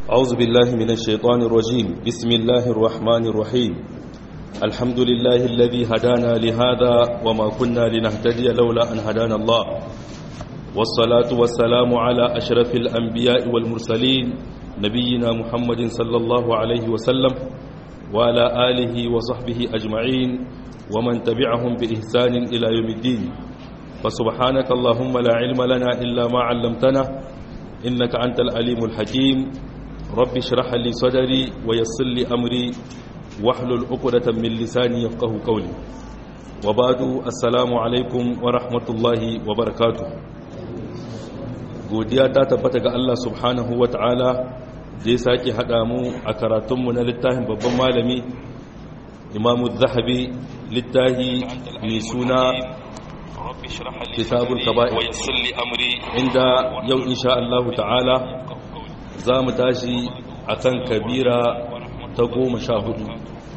أعوذ بالله من الشيطان الرجيم بسم الله الرحمن الرحيم الحمد لله الذي هدانا لهذا وما كنا لنهتدي لولا أن هدانا الله والصلاة والسلام على أشرف الأنبياء والمرسلين نبينا محمد صلى الله عليه وسلم وعلى آله وصحبه أجمعين ومن تبعهم بإحسان إلى يوم الدين فسبحانك اللهم لا علم لنا إلا ما علمتنا إنك أنت العليم الحكيم رب اشرح لي صدري ويسر لي أمري واحلل عقدة من لساني يفقه قولي وبعد السلام عليكم ورحمة الله وبركاته godiya ta tabbata ga Allah subhanahu wa ta'ala da ya sake haɗa mu a karatunmu na littafin babban malami imamu zahabi littafi mai suna kitabul kaba'i inda yau insha Allah ta'ala za mu tashi a kan kabira ta goma sha hudu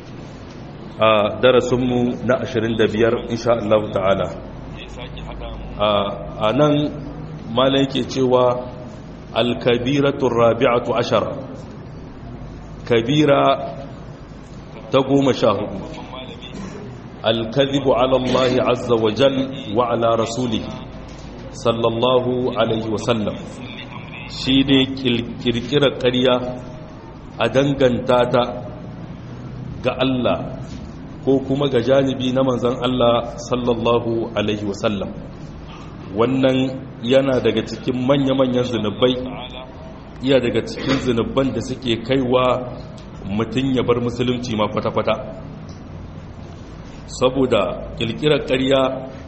a darasinmu na ashirin da biyar insha Allah ta'ala a nan mala yake cewa alkabiratun rabi'atu ashara kabira ta goma sha hudu alkazibu alallahi azza wa jal wa ala rasuli sallallahu alaihi wasallam shi ne kirkirar ƙarya a danganta ta ga Allah ko kuma ga janibi na manzan Allah sallallahu alaihi wasallam wannan yana daga cikin manya-manyan zunubai iya daga cikin zunuban da suke kaiwa mutum ya bar musulunci ma kwata-kwata saboda kirkirar ƙarya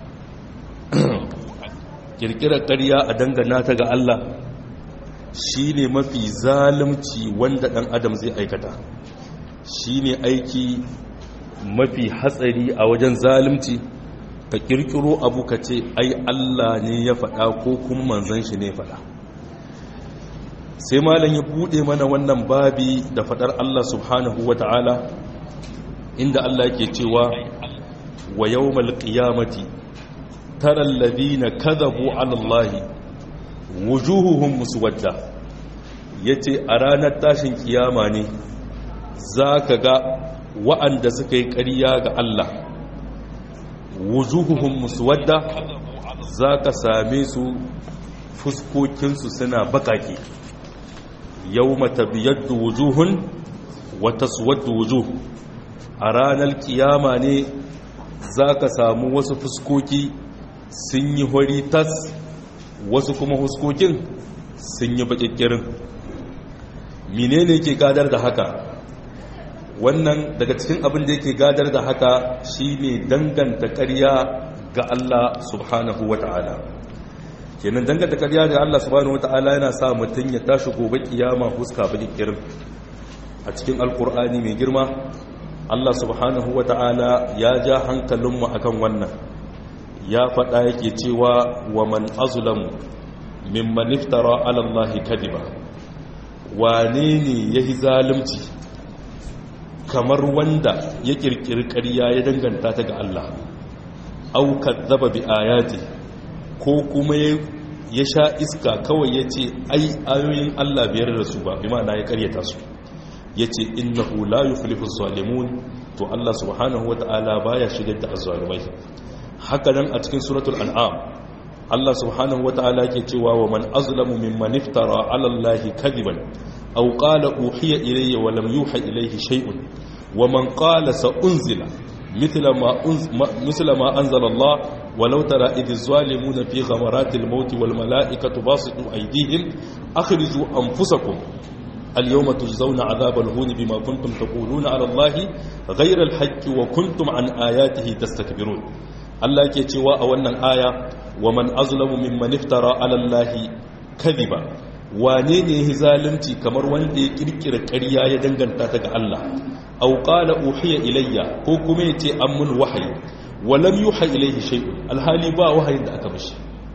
kirkirar ƙarya a dangana ta ga Allah shi ne mafi zalunci wanda ɗan adam zai aikata shi ne aiki mafi hatsari a wajen zalunci ka kirkiro abu ka ce ai Allah ne ya faɗa ko kuma manzan shi ne faɗa sai malam ya buɗe mana wannan babi da faɗar Allah subhanahu wa ta'ala inda Allah yake cewa wa yawmal qiyamati tara alladhina kadhabu 'ala Allahi wujuhuhum muswadda yace a ranar tashin kiyama ne zaka ga wa'anda suka yi ƙarya ga Allah wujuhuhum muswadda zaka same su fuskokinsu suna bakake yawma tabyaddu wujuhun wa taswaddu wujuh a ranar kiyama ne zaka samu wasu fuskoki sun yi hori tas wasu kuma huskokin sun yi bakikkirin menene ke gadar da haka wannan daga cikin abin da yake gadar da haka shine danganta ƙarya ga Allah subhanahu wata'ala kenan danganta ƙarya ga Allah subhanahu wata'ala yana sa mutum ya tashi gobe kiyama huska bakikkirin a cikin alkur'ani mai girma Allah subhanahu wata'ala ya ja hankalinmu akan wannan ya faɗa yake cewa wa man azlamu mimman iftara ala Allah kadiba wane ne yahi zalunci kamar wanda ya kirkiri ƙarya ya danganta ta ga Allah au kadzaba bi ayati ko kuma ya sha iska kawai yace ai ayoyin Allah biyar da su ba bi ma'ana ya ƙaryata su yace innahu la yuflihu zalimun to Allah subhanahu wataala baya shigar da azzalumai haka nan a cikin suratul an'am Allah subhanahu wata'ala ke cewa wa man azlamu mimman iftara 'ala Allahi kadiban aw qala uhiya ilayya wa lam yuha ilayhi shay'un wa man qala sa unzila mithla ma mithla ma anzala Allah walau tara idh zalimuna fi ghamaratil maut wal mala'ikatu basitu aydihim akhriju anfusakum اليوم تجزون عذاب الهون بما كنتم تقولون على الله غير الحق وكنتم عن آياته تستكبرون Allah ke cewa a wannan aya wa man azlamu mimman iftara ala Allah kadhiba wane ne ya zalunci kamar wanda ya kirkira ƙarya ya danganta ta ga Allah aw qala uhiya ilayya ko kuma yace an mun wahayi wa lam yuha ilayhi shay'un alhali ba wahayin da aka mishi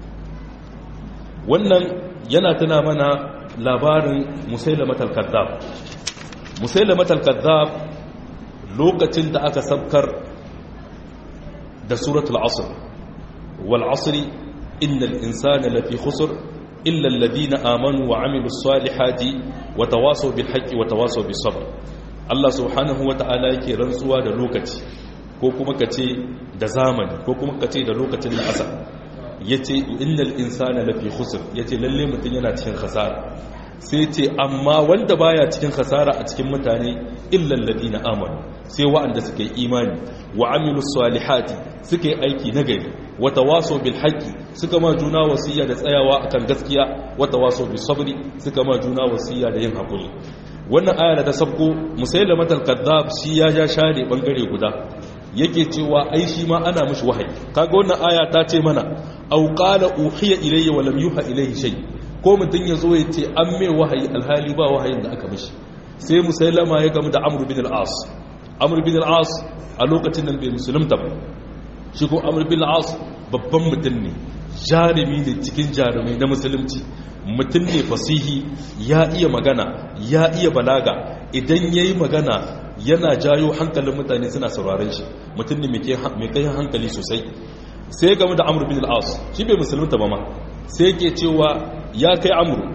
wannan yana tuna mana labarin musailamatul kadhab musailamatul kadhab lokacin da aka sabkar da suratul asr wal asri innal insana lafi khusr illa alladhina amanu wa amilus salihati wa tawasaw bil haqqi wa tawasaw bis sabr Allah subhanahu wata'ala yake rantsuwa da lokaci ko kuma kace da zamani ko kuma kace da lokacin da asa yace innal insana lafi khusr yace lalle mutun yana cikin khasara sai ce amma wanda baya cikin khasara a cikin mutane illa alladina amanu sai wa'anda suka yi imani wa amilus salihati suka yi aiki nagari wa tawasaw bil haqqi suka ma juna wasiya da tsayawa akan gaskiya wa tawasaw bis sabri suka ma juna wasiya da yin hakuri wannan aya da ta sabko musailama al-kadhab shi ya ja share bangare guda yake cewa ai shi ma ana mishi wahayi kaga wannan aya ta ce mana aw qala uhiya ilayya wa lam yuha ilayhi shay ko mutun yazo ya ce an mai wahayi alhali ba wahayin da aka mishi sai musailama ya gamu da amr bin al-as amr bin al-as a lokacin nan bai musulunta ba shi ko amr bin al-as babban mutum ne jarumi ne cikin jarumai na musulunci mutum ne fasihi ya iya magana ya iya balaga idan ya yi magana yana jayo hankalin mutane suna sauraren shi mutum ne mai kai hankali sosai sai ya gamu da amur bin al'as shi bai musulunta ba ma sai ke cewa ya kai amuru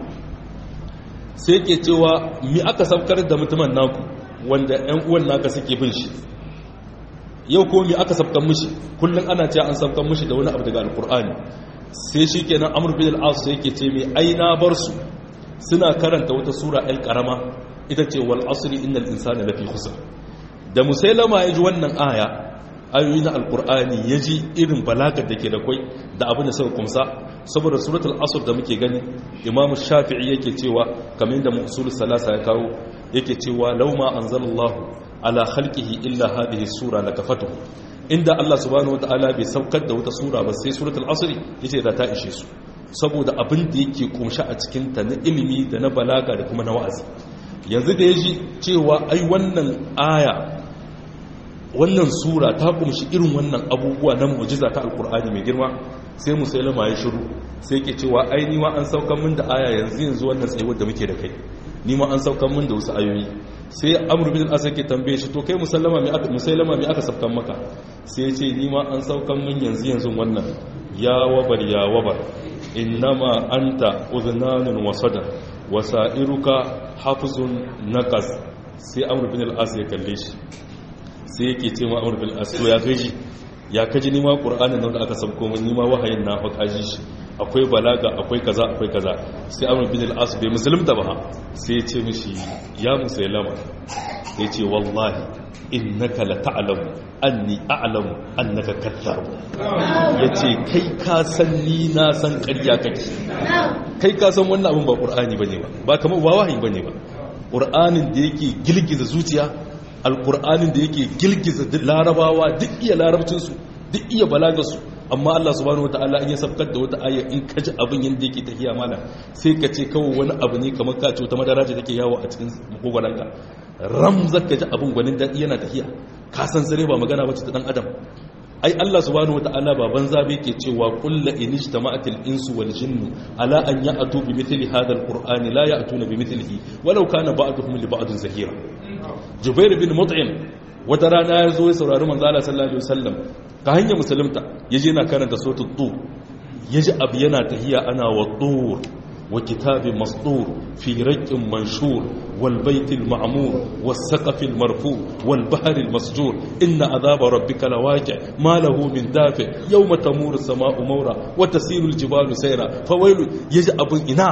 sai ke cewa mi aka saukar da mutumin naku wanda 'yan uwan naka suke bin shi yau ko mi aka sabkan mishi kullum ana cewa an sabkan mishi da wani abu daga alkur'ani sai shi kenan amur bin al'as yake ce mai aina bar su suna karanta wata sura el karama ita ce wal asri innal insana lafi khusr da musailama ya ji wannan aya ayoyi na alkur'ani ya ji irin balagar da ke da kwai da abin da suka kumsa saboda suratul asr da muke gani imamu shafi'i yake cewa kamar da musul salasa ya kawo yake cewa lauma anzalallahu ala khalqihi illa hadhihi sura lakafatuhu inda Allah subhanahu wataala bai saukar da wata sura ba sai suratul asr yace da ta ishe su saboda abin da yake kumsha a cikin ta na ilimi da na balaga da kuma na wa'azi yanzu da yaji cewa ai wannan aya wannan sura ta kumshi irin wannan abubuwa na mu'jiza ta alkur'ani mai girma sai musailama ya shiru sai ke cewa ai ni ma an saukan min da aya yanzu yanzu wannan tsayuwar da muke da kai ni ma an saukan min da wasu ayoyi sai amr bin al-asad ke tambaye shi to kai musallama me aka musailama me aka saukan maka sai ya ce ni ma an saukan min yanzu yanzu wannan ya wabar ya wabar innama anta udhnanun wa sadar wa sa'iruka hafzun naqas sai amr bin al-asad ya kalle shi sai yake ce ma amur bil asu ya gaji ya kaji nima qur'anin nan da aka sabko min nima wahayin na fa kaji shi akwai balaga akwai kaza akwai kaza sai amur bin al as bai musulunta ba sai ya ce mishi ya musailama ya ce wallahi innaka la ta'lamu anni a'lamu annaka kadhab yace kai ka san ni na san ƙarya kake kai ka san wannan abun ba qur'ani bane ba ba kamar ba wahayi bane ba qur'anin da yake gilgiza zuciya alkur'anin da yake girgiza larabawa duk iya larabcinsu duk iya balagarsu amma Allah subhanahu wataala in ya sabkar da wata aya in ka ji abin yadda yake tafiya mana sai ka ce kawai wani abu ne kamar ka ce wata madara ce take yawo a cikin makogwaranka ram zaka ji abin gwanin daɗi yana tafiya ka san sare ba magana bace ta dan adam ai Allah subhanahu wataala ba banza bai ke cewa kullu inijtama'atil insu wal jinnu ala an ya'tu bi mithli hadha alqur'ani la ya'tuna bi mithlihi walau kana ba'duhum li ba'din zahira jubair bin mut'im wata rana ya zo ya saurari manzo Allah sallallahu alaihi wasallam ka hanya musulunta yaje na karanta suratul tur yaji abu yana tahiya ana wa tur wa kitabin masdur fi raqqin manshur wal baitil ma'mur was saqafil marfu wal bahril masjur inna adhaba rabbika lawaqi ma lahu min dafi yawma tamuru as-sama'u mawra wa tasiru al-jibalu sayra fawailu yaji abun ina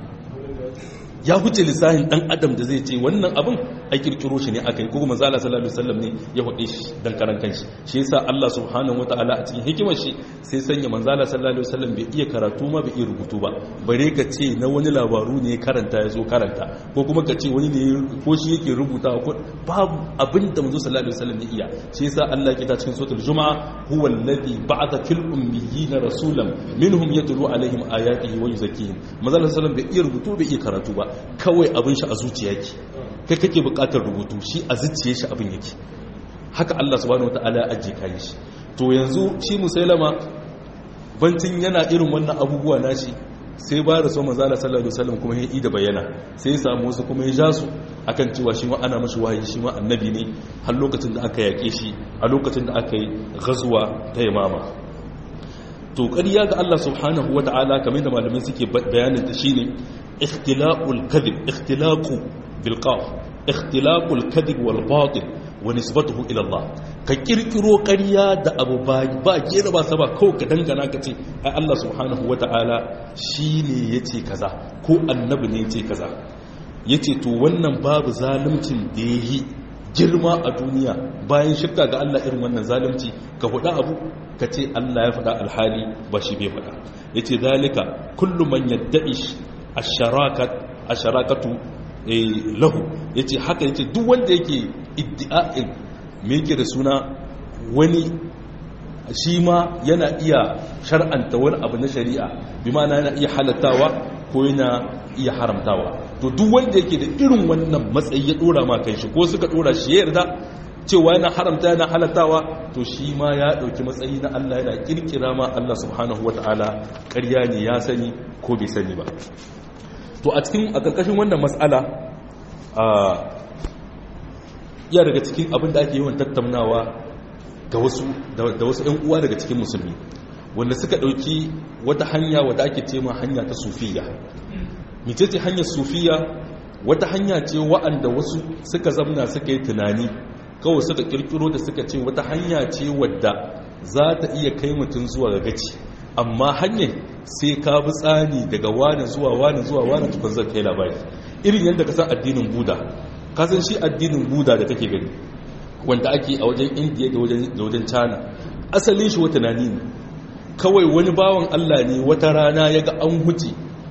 ya huce lissahin dan adam da zai ce wannan abin a kirkiro shi ne aka yi kuma manzala sallallahu alaihi wasallam ne ya hude shi dan karan kanshi shi yasa Allah subhanahu wataala a cikin hikimar shi sai sanya manzala sallallahu alaihi wasallam bai iya karatu ma bai iya rubutu ba bare ka ce na wani labaru ne karanta ya zo karanta ko kuma ka ce wani ne ko shi yake rubuta ko babu abin da manzo sallallahu alaihi wasallam ya iya shi yasa Allah ya kita cikin suratul jumaa huwa alladhi ba'atha fil ummiyina rasulan minhum yatlu alaihim ayatihi wa yuzakkihim manzala sallallahu alaihi wasallam bai iya rubutu bai iya karatu ba kawai abin shi a zuciya yake kai kake bukatar rubutu shi a zuciya shi abin yake haka Allah subhanahu wataala ya ajiye kayan shi to yanzu shi musailama bancin yana irin wannan abubuwa nashi sai ba da so manzala sallallahu alaihi wasallam kuma ya da bayyana sai ya samu wasu kuma ya ja su akan cewa shi ma ana mashi wahayi shi ma annabi ne har lokacin da aka yake shi a lokacin da aka yi ghazwa ta yamama to ƙarya ga Allah subhanahu wataala kamar da malamai suke bayanin ta shine ikhtilaqul kadhib ikhtilaqu bil qaf ikhtilaqul kadhib wal batil wa nisbatuhu ila Allah ka kirkiro ƙarya da abu ba ba kera ba saba kawai ka dangana ka ce ai Allah subhanahu wata'ala shine yace kaza ko annabi ne yace kaza yace to wannan babu zaluncin da yayi girma a duniya bayan shirka ga Allah irin wannan zalunci ka faɗa abu ka ce Allah ya faɗa alhali ba shi bai faɗa yace zalika kullu man yadda'i ash-sharakat ash-sharakatu lahu yace haka yace duk wanda yake iddi'a'in me yake da suna wani shi ma yana iya shar'anta wani abu na shari'a bi ma'ana yana iya halattawa ko yana iya haramtawa to duk wanda yake da irin wannan matsayi ya dora ma kan shi ko suka dora shi ya yarda cewa yana haramta yana halattawa to shi ma ya dauki matsayi na Allah yana kirkira ma Allah subhanahu wataala ƙarya ne ya sani ko bai sani ba to a cikin a karkashin wannan mas'ala a iya daga cikin abin da ake yawan tattaunawa ga wasu da wasu ƴan uwa daga cikin musulmi wanda suka dauki wata hanya wadda ake ce ma hanya ta sufiya mecece hanyar sufiya wata hanya ce wa'anda wasu suka zamna suka yi tunani kawai suka kirkiro da suka ce wata hanya ce wadda za ta iya kai mutum zuwa ga gaci amma hanyar sai ka bi tsani daga wani zuwa wani zuwa wani tukun zai kai labari irin yadda ka san addinin buda ka san shi addinin buda da kake gani wanda ake a wajen indiya da wajen china asalin shi wata nani ne kawai wani bawan allah ne wata rana ya ga an huce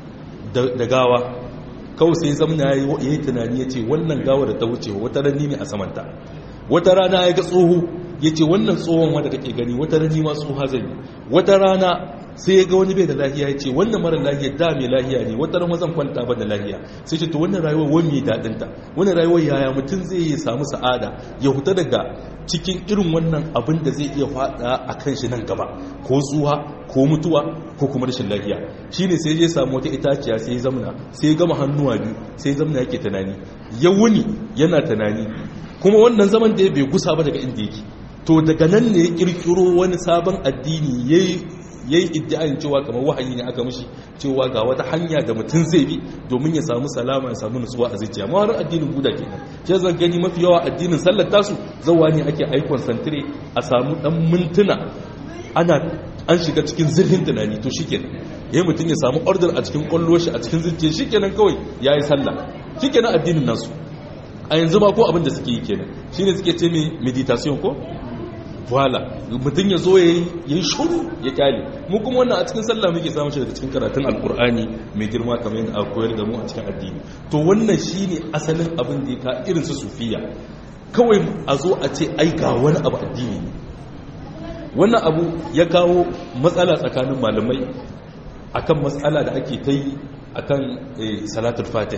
da gawa kawai sai zamna ya yi tunani ya ce wannan gawa da ta wuce wata rani ne a samanta wata rana ya ga tsoho ya ce wannan tsohon wanda kake gani wata rani ma tsoha zai wata rana sai ya ga wani bai da lahiya ya ce wannan mara lahiya da mai lahiya ne wata rama zan kwanta ba da lahiya sai ce to wannan rayuwar wani mai daɗinta wannan rayuwar yaya mutum zai yi samu sa'ada ya huta daga cikin irin wannan abin da zai iya faɗa a kan shi nan gaba ko tsuha ko mutuwa ko kuma rashin lafiya shine sai ya samu wata itaciya sai ya zamna sai ya gama hannuwa biyu sai ya zamna yake tunani ya wuni yana tunani kuma wannan zaman da ya bai gusa ba daga inda yake to daga nan ne ya kirkiro wani sabon addini yayi yayi iddiayin cewa kamar wahayi ne aka mishi cewa ga wata hanya da mutum zai bi domin ya samu salama ya samu nutsuwa a zuciya ma wani addinin buda kenan shi zan gani mafi yawa addinin sallar tasu zawa ne ake aikon santire a samu dan mintuna ana an shiga cikin zirhin tunani to shikenan yayi mutum ya samu order a cikin kwallo shi a cikin zuciya shikenan kawai yayi sallah shikenan addinin nasu a yanzu ba ko abin da suke yi kenan shine suke ce meditation ko wala mutum ya zo ya yi shuru ya kyale mu kuma wannan a cikin sallah muke samun shi daga cikin karatun alkur'ani mai girma kamar yadda aka koyar da mu a cikin addini to wannan shine asalin abin da ya ka irin su sufiya kawai a zo a ce ai ga wani abu addini ne wannan abu ya kawo matsala tsakanin malamai akan matsala da ake ta yi akan salatul fatih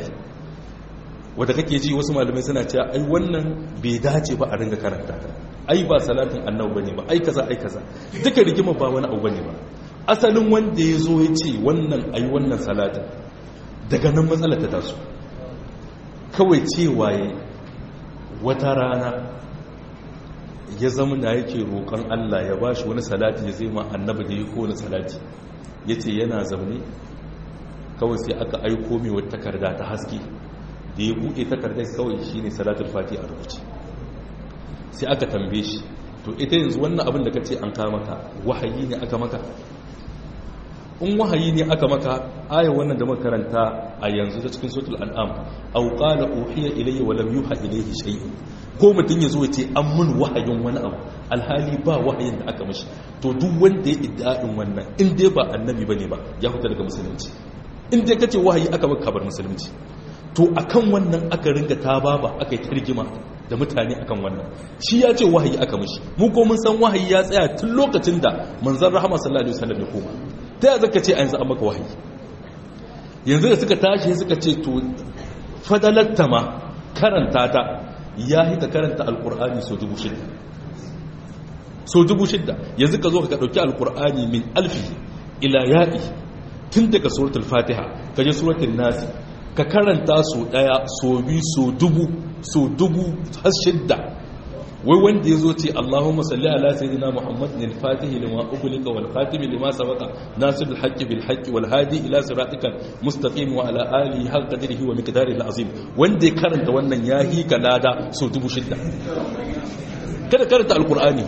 wadda kake ji wasu malamai suna cewa ai wannan bai dace ba a ringa karanta ta ai ba salatin annabi bane ba ai kaza ai kaza duka rigima ba wani abu bane ba asalin wanda ya zo ya ce wannan ai wannan salatin daga nan matsalar ta taso kawai cewa ya wata rana ya zama da yake roƙon Allah ya ba shi wani salati ya zai ma annabi da ya kowane salati ya ce yana zaune kawai sai aka aiko mai wata takarda ta haske da ya buɗe takardar kawai shi ne salatul fati a rubuce sai aka tambaye shi to ita yanzu wannan abin da ka ce an kama maka wahayi ne aka maka in wahayi ne aka maka ayar wannan da makaranta a yanzu ta cikin sotul an'am aw qala uhiya ilayya wa lam yuha ilayhi shay'un ko mutum ya zo ya ce an mun wahayin wani abu alhali ba wahayin da aka mashi to duk wanda ya idda'in wannan in dai ba annabi bane ba ya fita daga musulunci in dai kace wahayi aka maka kabar musulunci to akan wannan aka ringa ta baba aka yi targima da mutane akan wannan shi ya ce wahayi aka mashi mu ko mun san wahayi ya tsaya tun lokacin da manzon rahama sallallahu alaihi wasallam ya koma ta yi zaka ce a yanzu an maka wahayi yanzu da suka tashi suka ce to fadalatta ma karanta ta ya yi ka karanta alkur'ani so dubu shidda so dubu shidda yanzu ka zo ka ɗauki alkur'ani min alfi ila ya'i tun daga suratul fatiha ka je suratul nasi ka karanta so ɗaya so biyu so dubu so dubu har shidda wai wanda ya zo ce Allahumma salli ala sayyidina Muhammad lil fatih lima ughliqa wal khatim lima sabaqa nasir al haqqi bil haqqi wal hadi ila siratikal mustaqim wa ala alihi hal qadrihi wa miqdarihi al azim wanda ya karanta wannan ya hi lada so dubu shidda kada karanta alqur'ani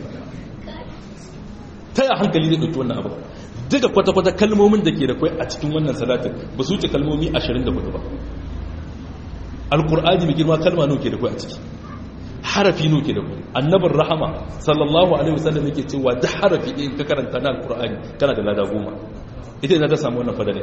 ta ya hankali zai dauki wannan abu duka kwata-kwata kalmomin da ke da kai a cikin wannan salatin ba su wuce kalmomi 24 ba alqur'ani mai girma kalma nawa ke da kai a ciki harafi no ke da ku annabin rahama sallallahu alaihi wasallam yake cewa duk harafi ɗin ka karanta na alkur'ani kana da lada goma ita ina ta samu wannan fadare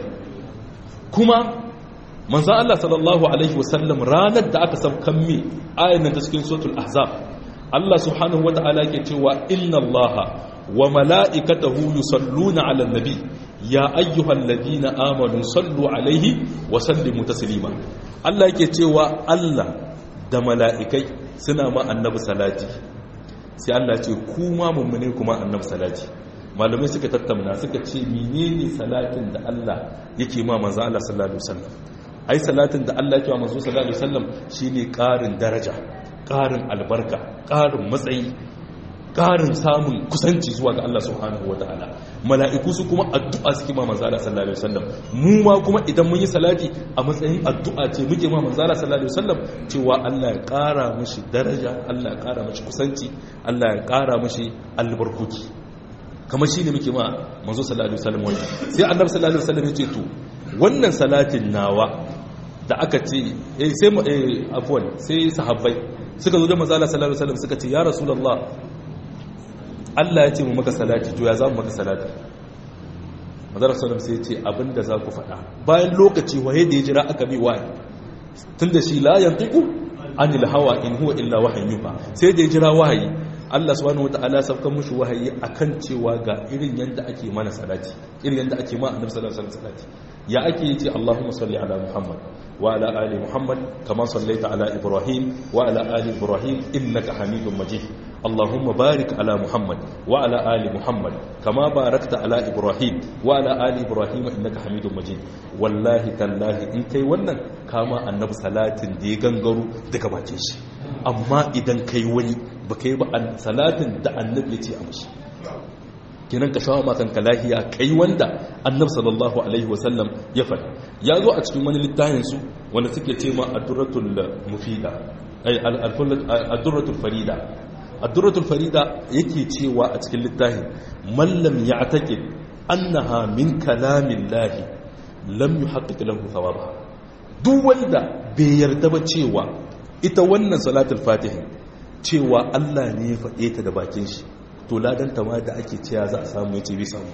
kuma manzo Allah sallallahu alaihi wasallam ranar da aka saukan mi ayan nan ta cikin suratul ahzab Allah subhanahu wata'ala yake cewa inna Allaha wa mala'ikatahu yusalluna 'alan nabi ya ayyuhalladhina amanu sallu alaihi wa sallimu taslima Allah yake cewa Allah da mala'ikai suna ma annabi salati sai Allah ce kuma mummune kuma annabi salati malamai suka tattauna suka ce menene salatin da Allah yake ma manzo Allah sallallahu alaihi wasallam ai salatin da Allah yake ma manzo sallallahu alaihi wasallam shine ƙarin daraja ƙarin albarka ƙarin matsayi ƙarin samun kusanci zuwa ga Allah subhanahu wataala mala'iku su kuma addu'a suke ma manzo Allah sallallahu alaihi wasallam mu ma kuma idan mun yi salati a matsayin addu'a ce muke ma manzo Allah sallallahu alaihi wasallam cewa Allah ya ƙara mishi daraja Allah ya ƙara mishi kusanci Allah ya ƙara mishi albarkuki kamar shine muke ma manzo sallallahu alaihi wasallam wannan sai annabi sallallahu alaihi wasallam ya ce to wannan salatin nawa da aka ce eh sai eh afwan sai sahabbai suka zo da manzo Allah sallallahu alaihi wasallam suka ce ya rasulullah Allah ya ce mu maka salati to ya za mu maka salati madara sallam sai ya ce abinda za ku faɗa bayan lokaci waye da ya jira aka bi waye tun da shi la yantiku anil hawa in huwa illa wahayin yuha sai da ya jira wahayi Allah subhanahu wataala saukan mushi wahayi akan cewa ga irin yanda ake mana salati irin yanda ake ma annabi sallallahu alaihi wasallam salati ya ake yace Allahumma salli ala Muhammad wa ala ali Muhammad kama sallaita ala Ibrahim wa ala ali Ibrahim innaka Hamidum Majid اللهم بارك على محمد وعلى آل محمد كما باركت على إبراهيم وعلى آل إبراهيم إنك حميد مجيد والله تالله إن كي ونن كما النبي صلاة دي غنغرو دي كباتيش أما إذن كي وني بكي بأن صلاة دا النبي يتي أمش kinan ka shawo makan lahiya kai wanda annabi sallallahu alaihi wasallam ya faɗa ya zo a cikin wani littafin su wanda suke ce ma ad-durratul mufida ay ad-durratul farida addurratul farida yake cewa a cikin littafin mallam ya atake annaha min kalamin lahi lam yuhaqqiq lahu thawaba duk wanda bai yarda ba cewa ita wannan salatul fatihin cewa Allah ne ya faɗe ta da bakin shi to ladan ta ma da ake cewa za a samu yace bi samu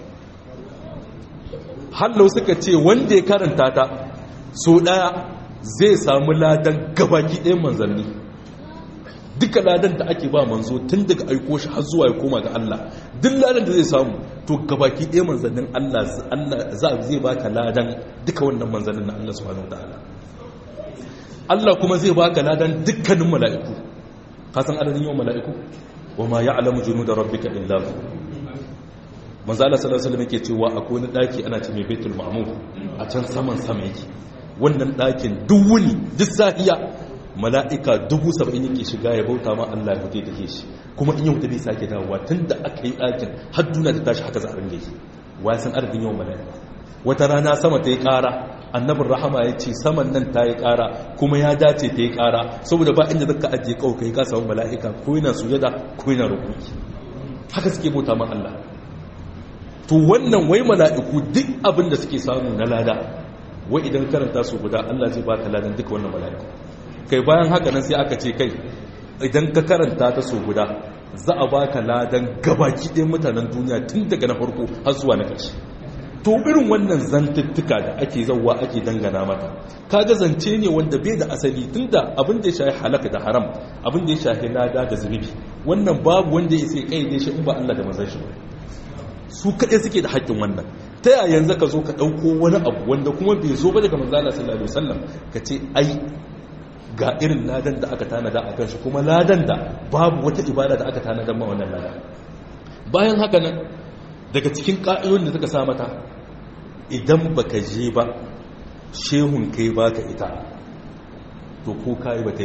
hallau suka ce wanda ya karanta ta so daya zai samu ladan gabaki ɗayan manzanni duka ladan da ake ba manzo tun daga aiko shi har zuwa ya koma ga Allah duk ladan da zai samu to gabaki ɗaya manzannin Allah za a zai baka ladan duka wannan manzannin na Allah subhanahu wataala Allah kuma zai baka ladan dukkanin mala'iku ka san adadin yawan mala'iku wa ma ya'lamu junuda rabbika illa hu manzo Allah sallallahu alaihi wasallam yake cewa akwai wani daki ana ce mai baitul ma'mur a can saman sama yake wannan dakin duk wuni duk sahiya mala'ika dubu saba'in yake shiga ya bauta ma Allah ya da ke shi kuma in yau da bai sake dawowa tun da aka yi ɗakin har duna ta tashi haka za a ringe shi wa san adadin yawan mala'ika wata rana sama ta yi ƙara annabin rahama ya ce saman nan ta yi ƙara kuma ya dace ta yi ƙara saboda ba inda zaka ajiye kawai kai ka samu mala'ika ko yana sujada ko yana rukuki haka suke bauta ma Allah to wannan wai mala'iku duk abin da suke samu na lada wai idan karanta su guda Allah zai baka ladan duka wannan mala'iku kai bayan haka nan sai aka ce kai idan ka karanta ta so guda za a baka ladan gabaki ɗaya mutanen duniya tun daga na farko har zuwa na ƙarshe to irin wannan zantuttuka da ake zauwa ake dangana mata kaga zance ne wanda bai da asali tunda abin da ya shahi halaka da haram abin da ya shahi lada da zunubi wannan babu wanda ya sai kai shi in ba Allah da manzon shi ba su kaɗai suke da haƙƙin wannan ta yaya yanzu ka zo ka ɗauko wani abu wanda kuma bai zo ba daga manzala sallallahu alaihi wasallam ka ce ai ga irin ladan da aka tanada a kan shi kuma ladan da babu wata ibada da aka tanada ma wannan ladan bayan haka nan daga cikin ƙa'idodin da suka sa mata idan baka je ba shehun kai baka ita to ko kai ba ta yi ba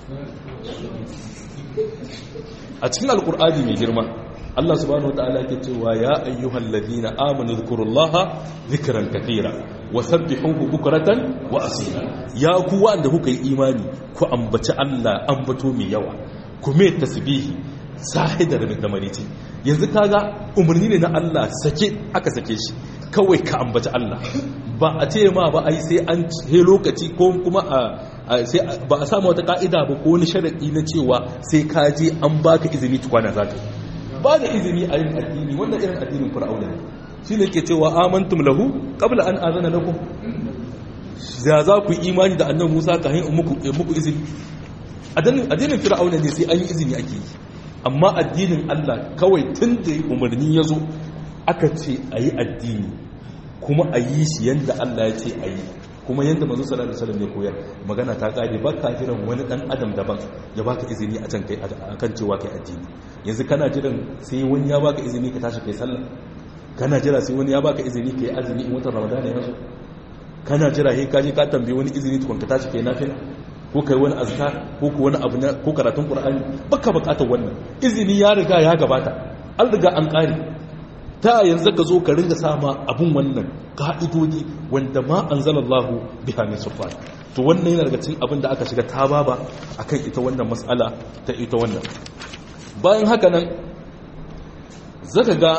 a cikin alkur'ani mai girma Allah subhanahu wa ta'ala ke cewa ya ayyuhal ladina amanu dhkurullaha dhikran katira wa sabbihuhu bukratan wa asila ya ku wanda kuka yi imani ku ambaci Allah ambato mai yawa ku mai tasbihi sahidar da marici yanzu kaga umarni ne na Allah sake aka sake shi kawai ka ambaci Allah ba a ce ma ba ai sai an he lokaci ko kuma a sai ba a samu wata ka'ida ba ko wani sharadi na cewa sai ka je an baka izini tukwana zaka ba da izini a yin addini wannan irin addinin fir'auna ne shine ke cewa amantum lahu qabla an azana lakum za za ku imani da annabi Musa kafin muku muku izini addinin fir'auna ne sai an yi izini ake yi amma addinin Allah kawai tun da umarni ya zo aka ce a yi addini kuma a yi shi yadda Allah ya ce a yi kuma yadda mazu salatu salam ne koyar magana ta kare ba ka jiran wani dan adam daban ya baka izini a can kai akan cewa kai addini yanzu kana jiran sai wani ya baka izini ka tashi kai sallah kana jira sai wani ya baka izini kai azumi in watan ramadana ya zo kana jira sai ka je ka tambaye wani izini tukun ka tashi kai nafila ko kai wani azkar ko ko wani abu ko karatun qur'ani baka bukatar wannan izini ya riga ya gabata an riga an kare ta yanzu ka zo ka ringa sama abun wannan ka'idodi wanda ma anzalallahu biha min sulfan to wannan yana daga cikin abin da aka shiga ta baba akan ita wannan mas'ala ta ita wannan bayan haka nan zaka ga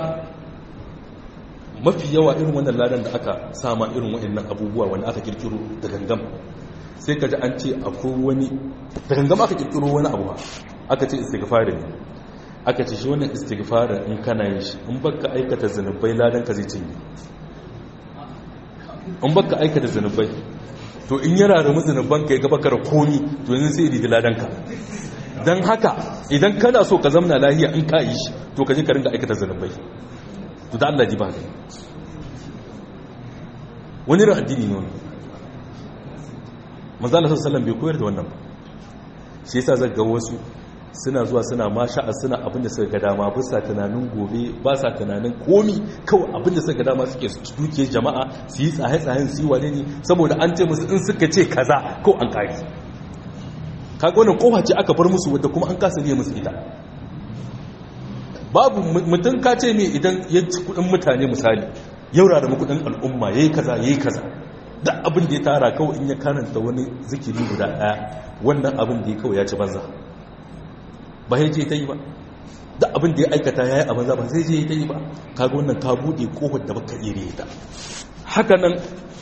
mafi yawa irin wannan ladan da aka sama irin waɗannan abubuwa wanda aka kirkiro da gangam sai ka ji an ce akwai wani da gangam aka kirkiro wani abu ba aka ce istighfarin ne aka ce shi wannan istighfarin in kana yin shi in baka aikata zanubai ladan ka zai cinye in baka aikata zanubai to in yana da zanuban ka ya gaba kara komi to yanzu sai ridi ladan ka don haka idan kana so ka zamna lahiya in ka yi shi to ka je ka ringa aikata zanubai to da Allah ji ba kai wani ran addini ne wani manzo Allah sallallahu alaihi wasallam bai koyar da wannan ba shi yasa zaka ga wasu suna zuwa suna masha'a suna abinda suka ga dama ba sa tunanin gobe ba sa tunanin komi kawai abinda suka ga dama suke duke jama'a su yi tsaye-tsayen su yi wane ne saboda an ce musu in suka ce kaza ko an kari kaga wannan kofa ce aka bar musu wadda kuma an kasa biya musu ita babu mutum ka ce mai idan ya ci kudin mutane misali yaura da kudin al'umma yayi kaza yayi kaza duk abin da ya tara kawai in ya karanta wani zikiri guda daya wannan abin da ya kawai ya ci banza ba ya je ta yi ba da abin da ya aikata ya yi a maza ba zai je ta yi ba kaga wannan ka buɗe ƙofar da baka iri ta haka nan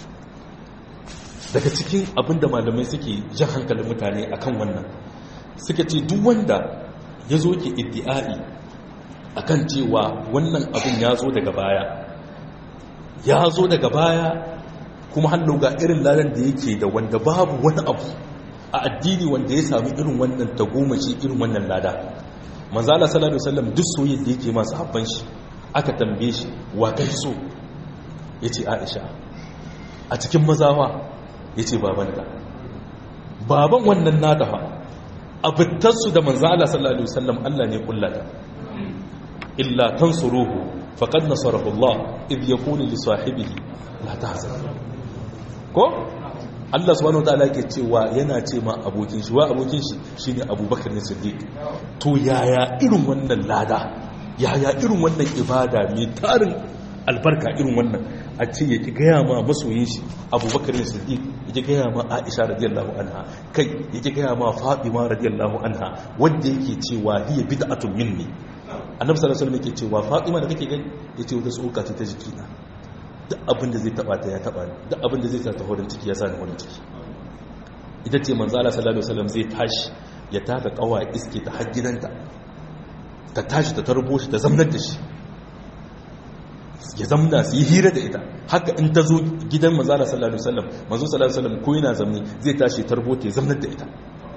daga cikin abin da malamai suke jan hankalin mutane akan wannan suka ce duk wanda ya zo ke iddi'ai akan cewa wannan abin ya zo daga baya ya zo daga baya kuma hannu ga irin ladan da yake da wanda babu wani abu a addini wanda ya sami irin wannan tagomashi irin wannan lada manzala sallallahu alaihi wasallam duk soyayya da yake masu habban shi aka tambaye shi wa kai so yace Aisha a cikin mazawa yace babanta baban wannan nata fa abittar su da manzala sallallahu alaihi wasallam Allah ne kullata illa tansuruhu faqad nasarahu Allah idh yaqulu li sahibihi la tahzan ko Allah subhanahu wataala yake cewa yana ce ma abokin shi wa abokin shi shine Abubakar ne Siddiq to yaya irin wannan lada yaya irin wannan ibada mai tarin albarka irin wannan a ce yake gaya ma masoyin shi Abubakar ne Siddiq yake gaya ma Aisha radiyallahu anha kai yake gaya ma Fatima radiyallahu anha wanda yake cewa hiya bid'atun minni Annabi sallallahu alaihi wasallam yake cewa Fatima da kake gani yace wata tsoka ce ta jikina duk abinda zai taba ta ya taba ni duk abinda zai sa ta horin ciki ya sa ni horin ciki ita ce manzo Allah sallallahu alaihi wasallam zai tashi ya taka kawa iske ta har gidanta ta tashi ta tarbo shi ta zamnar da shi ya zamna su yi hira da ita haka in ta zo gidan manzo Allah sallallahu alaihi wasallam manzo sallallahu alaihi wasallam ko yana zamni zai tashi tarbo ta ya zamnar da ita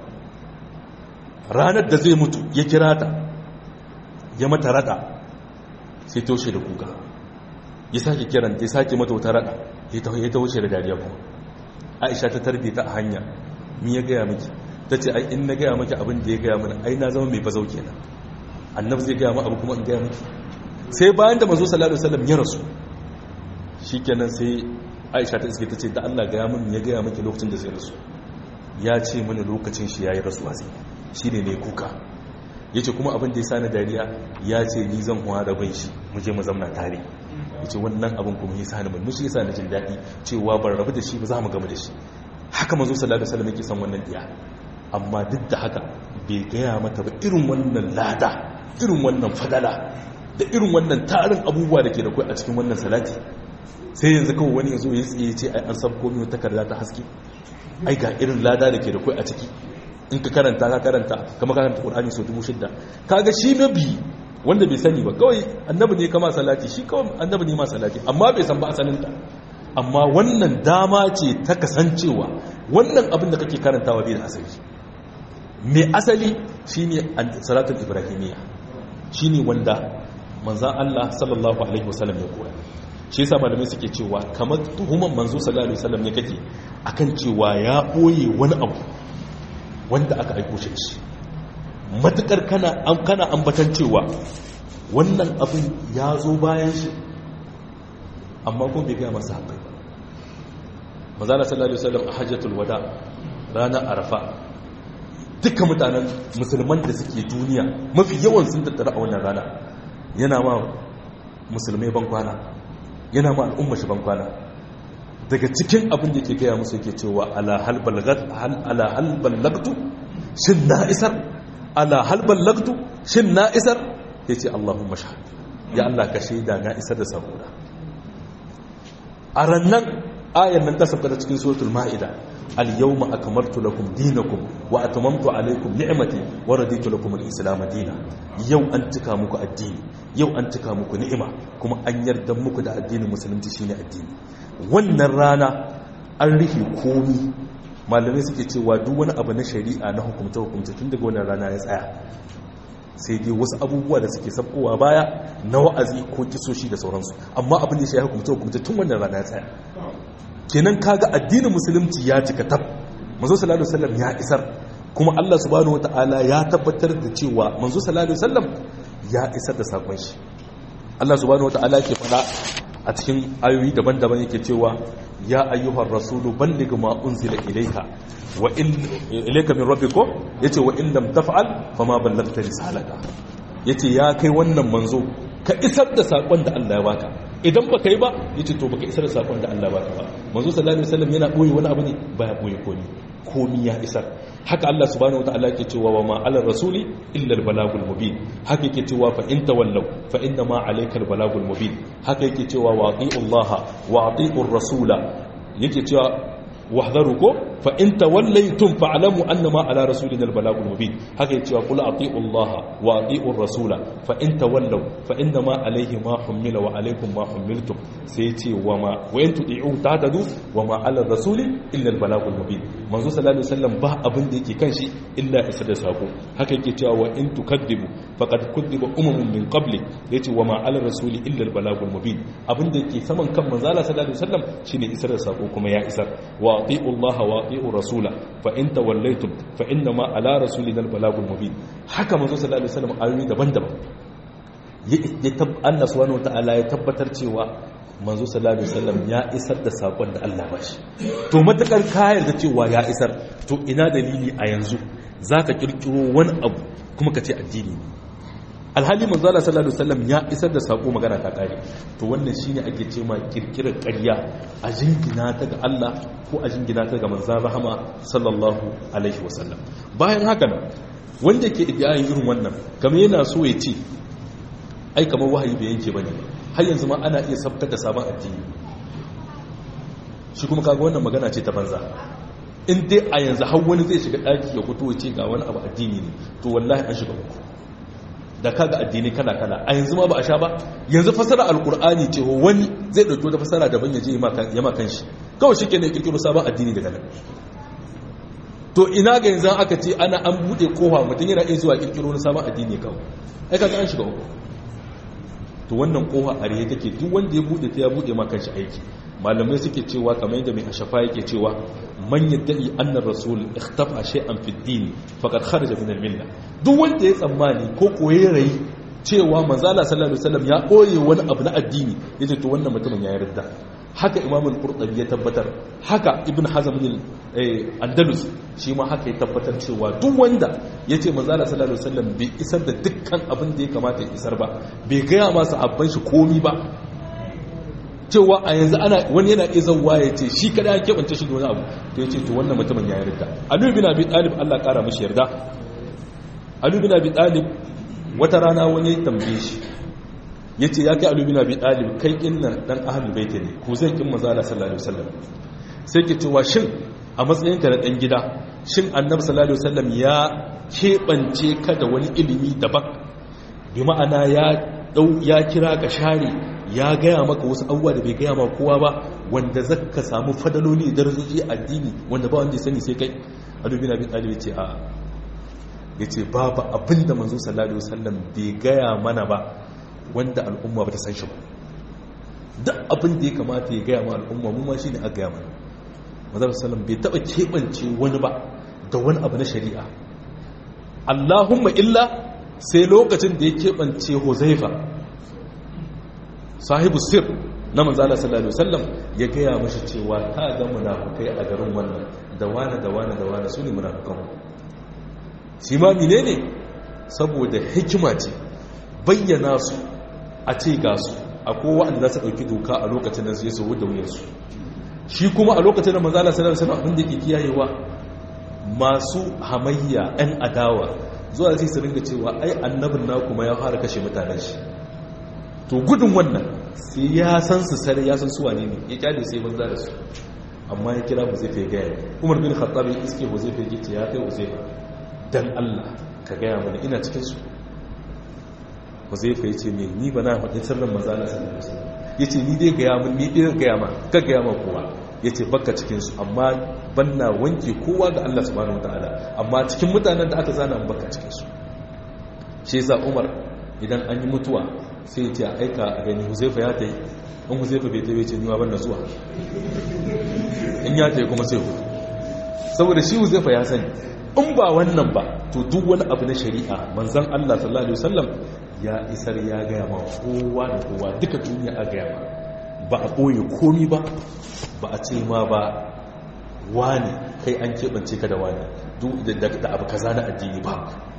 ranar da zai mutu ya kira ta ya mata rada sai toshe da kuka ya sake kiranta ya sake mata wata rada ya ta wuce da dariya kuma aisha ta tarbe ta a hanya mi ya gaya miki ta ce ai in na gaya miki abin da ya gaya mana ai na zama mai bazau kenan annab zai gaya ma abu kuma in gaya miki sai bayan da mazo sallallahu alaihi wasallam ya rasu shikenan sai aisha ta iske ta ce da Allah gaya min ya gaya miki lokacin da zai rasu ya ce mana lokacin shi yayi rasuwa sai shine ne kuka yace kuma abin da ya sani dariya ya ce ni zan huwa rabin shi mu je mu zamna tare yace wannan abin kuma ya sani mun shi yasa na jin dadi cewa ban rabu da shi ba za mu gama da shi haka manzo sallallahu alaihi wasallam yake san wannan diya amma duk da haka bai gaya mata ba irin wannan lada irin wannan fadala da irin wannan tarin abubuwa da ke da kai a cikin wannan salati sai yanzu kawai wani ya zo ya tsaye ce ai an sabko min takarda ta haske ai ga irin lada da ke da kai a ciki in ka karanta ka karanta kama karanta qur'ani so dubu shidda kaga shi mabi wanda bai sani ba kawai annabi ne kama salati shi kawai annabi ne ma salati amma bai san ba asalin ta amma wannan dama ce ta kasancewa wannan abin da kake karantawa bai da asali mai asali shine salatul ibrahimiyya shine wanda manzan Allah sallallahu alaihi wasallam ya koya shi yasa malamai suke cewa kamar tuhuman manzo sallallahu alaihi wasallam ne kake akan cewa ya boye wani abu wanda aka aiko shi shi matukar kana an kana ambatan cewa wannan abin ya zo bayan shi amma ko bai ga masa haƙai ba manzo sallallahu alaihi wasallam a hajjatul wada ranar arafa dukkan mutanen musulman da suke duniya mafi yawan sun tattara a wannan rana yana ma musulmai bankwana yana ma al'umma shi bankwana daga cikin abin da ke gaya musu yake cewa ala hal ballagtu shin na isar ala hal ballagtu shin na isar ya ce allahumma shahad ya allah ka shaida na isar da saboda a rannan ayan nan ta sabta cikin suratul ma'ida al-yawma akmaltu lakum dinakum wa atmamtu alaykum ni'mati wa raditu lakum al-islam dinan yau an cika muku addini yau an cika muku ni'ima kuma an yarda muku da addinin musulunci shine addini wannan rana an rufe komi malamai suke cewa duk wani abu na shari'a na hukumta hukumta tun daga wannan rana ya tsaya sai dai wasu abubuwa da suke sabkowa baya na wa'azi ko kisoshi da sauransu amma abin da shi ya hukumta hukumta tun wannan rana ya tsaya kenan kaga addinin musulunci ya cika tab manzo sallallahu alaihi wasallam ya isar kuma Allah subhanahu wataala ya tabbatar da cewa manzo sallallahu alaihi wasallam ya isar da sakon shi Allah subhanahu wataala ke fada a cikin ayoyi daban-daban yake cewa ya ayyuhar rasulu balligh ma unzila ilayka wa in ilayka min rabbika yace wa in lam taf'al fama ballaghta risalata yace ya kai wannan manzo ka isar da sakon da Allah ya baka idan baka yi ba yace to baka isar da sakon da Allah ya baka ba manzo sallallahu alaihi wasallam yana boye wani abu ne baya boye komi komi ya isar haka Allah subhanahu wataala yake cewa wa ma ala rasuli illa albalagul mubin haka yake cewa fa in tawallaw fa inna ma alayka albalagul mubin haka yake cewa wa atiullaha wa atiur rasula yake cewa wahdaru ko fa in tawallaytum fa'lamu annama ala rasulina albalagul mubin haka yake cewa qul atiullaha wa atiur rasula fa in tawallaw fa innama alayhi ma humila wa alaykum ma humiltum sai yace wa ma wa in tudi'u tahtadu wa ma ala rasuli illa albalagul mubin manzo sallallahu alaihi wasallam ba abin da yake kan shi illa isa da sako haka yake cewa wa in tukadibu faqad kudiba umamun min qabli yace wa ma ala rasuli illa albalagul mubin abin da yake saman kan manzo sallallahu alaihi wasallam shine isar da sako kuma ya isar wa ati'u Allah wa ati'u rasula fa in tawallaytum fa inna ma ala rasulina albalagul mubin haka manzo sallallahu alaihi wasallam ayoyi daban-daban ya tab Allah subhanahu wataala ya tabbatar cewa manzo sallallahu alaihi wasallam ya isar da sakon da Allah ba shi to matakar ka yarda cewa ya isar to ina dalili a yanzu zaka kirkiro wani abu kuma ka ce addini ne alhali manzo Allah sallallahu alaihi wasallam ya isar da sako magana ta kare to wannan shine ake ce ma kirkirar ƙarya a jingina ta ga Allah ko a jingina ta ga manzon rahama sallallahu alaihi wasallam bayan haka nan wanda ke iddiyayin irin wannan kamar yana so ya ce ai kamar wahayi bai yanke bane har yanzu ma ana iya sabtar da sabon addini shi kuma kaga wannan magana ce ta banza in dai a yanzu har wani zai shiga daki ya fito ya ce ga wani abu addini ne to wallahi an shiga uku da kaga addini kala kala a yanzu ma ba a sha ba yanzu fasara alkur'ani ce wani zai dauki wata fasara daban ya je ya ma kan shi kawai shi kenan kirkiro sabon addini daga nan to ina ga yanzu aka ce ana an bude kofa mutum yana iya zuwa kirkiro na sabon addini kawai ai kaga an shiga uku to wannan kofa a rihe take duk wanda ya bude ta ya bude ma kanshi aiki malamai suke cewa kamar yadda mai ashafa yake cewa man yaddai anna rasul ikhtafa shay'an fi din faqad kharaja min al-milla duk wanda ya tsammani ko koye rai cewa manzo Allah sallallahu alaihi wasallam ya koye wani abu na addini yace to wannan mutumin ya yarda haka imam al-qurtubi ya tabbatar haka ibn hazm andalus shi ma haka ya tabbatar cewa duk wanda ya ce manzala sallallahu alaihi wasallam bai isar da dukkan abin da ya kamata ya isar ba bai gaya masa abban shi komi ba cewa a yanzu ana wani yana iya zauwa ya ce shi kada ya keɓance shi da wani abu to ya ce to wannan mutumin ya yarda alu bin abi talib Allah ƙara mishi yarda alu bin abi talib wata rana wani ya tambaye shi ya ce ya kai alu bin abi talib kai kin nan dan ahlul bait ne ko zai kin manzo Allah sallallahu alaihi wasallam sai ke cewa shin a matsayin ka na dan gida shin annabi sallallahu alaihi wasallam ya keɓance ka da wani ilimi daban bi ma'ana ya ya kira ka share ya gaya maka wasu abubuwa da bai gaya ma kowa ba wanda zaka samu fadaloli da darajoji addini wanda ba wanda ya sani sai kai alubi na bin ɗalibi ce a ya ce babu abin da manzo sallallahu alaihi wasallam bai gaya mana ba wanda al'umma ba ta san shi ba duk abin da ya kamata ya gaya ma al'umma mu ma shine a gaya mana manzo sallallahu bai taba keɓance wani ba da wani abu na shari'a Allahumma illa sai lokacin da ya keɓance Huzaifa sahibu sir na manzala sallallahu alaihi wasallam ya gaya mashi cewa ta ga munafukai a garin wannan da wani da wani da wani su ne munafukan shi ma menene saboda hikima ce bayyana su a ce ga su akwai wanda za su ɗauki doka a lokacin da su yi sau da wuyansu shi kuma a lokacin da manzala sallallahu alaihi wasallam abin da ke kiyayewa masu hamayya 'yan adawa zuwa sai su ringa cewa ai annabin na kuma ya fara kashe mutanen shi to gudun wannan sai ya san su sare ya san suwa ne ya kyale sai banza da su amma ya kira mu zai fi gaya umar bin khattab ya iske mu zai fi gice ya kai uzaifa dan Allah ka gaya mana ina cikin su uzaifa yace me ni bana faɗi sirrin manzo Allah sallallahu alaihi wasallam yace ni dai gaya mun ni dai gaya ma ka gaya ma kowa yace bakka cikin su amma banna wanke kowa ga Allah subhanahu wataala amma cikin mutanen da aka zana mun bakka cikin su shi yasa umar idan an yi mutuwa sai ce a aika a gani huzaifa ya ta yi in huzaifa bai tabe ce niwa banda zuwa in ya ta yi kuma sai hutu saboda shi huzaifa ya sani in ba wannan ba to duk wani abu na shari'a manzan allah sallallahu alaihi wasallam ya isar ya gaya ma kowa da kowa duka duniya a gaya ma ba a ɓoye komi ba ba a ce ma ba wani kai an keɓance ka da wani da abu kaza na addini ba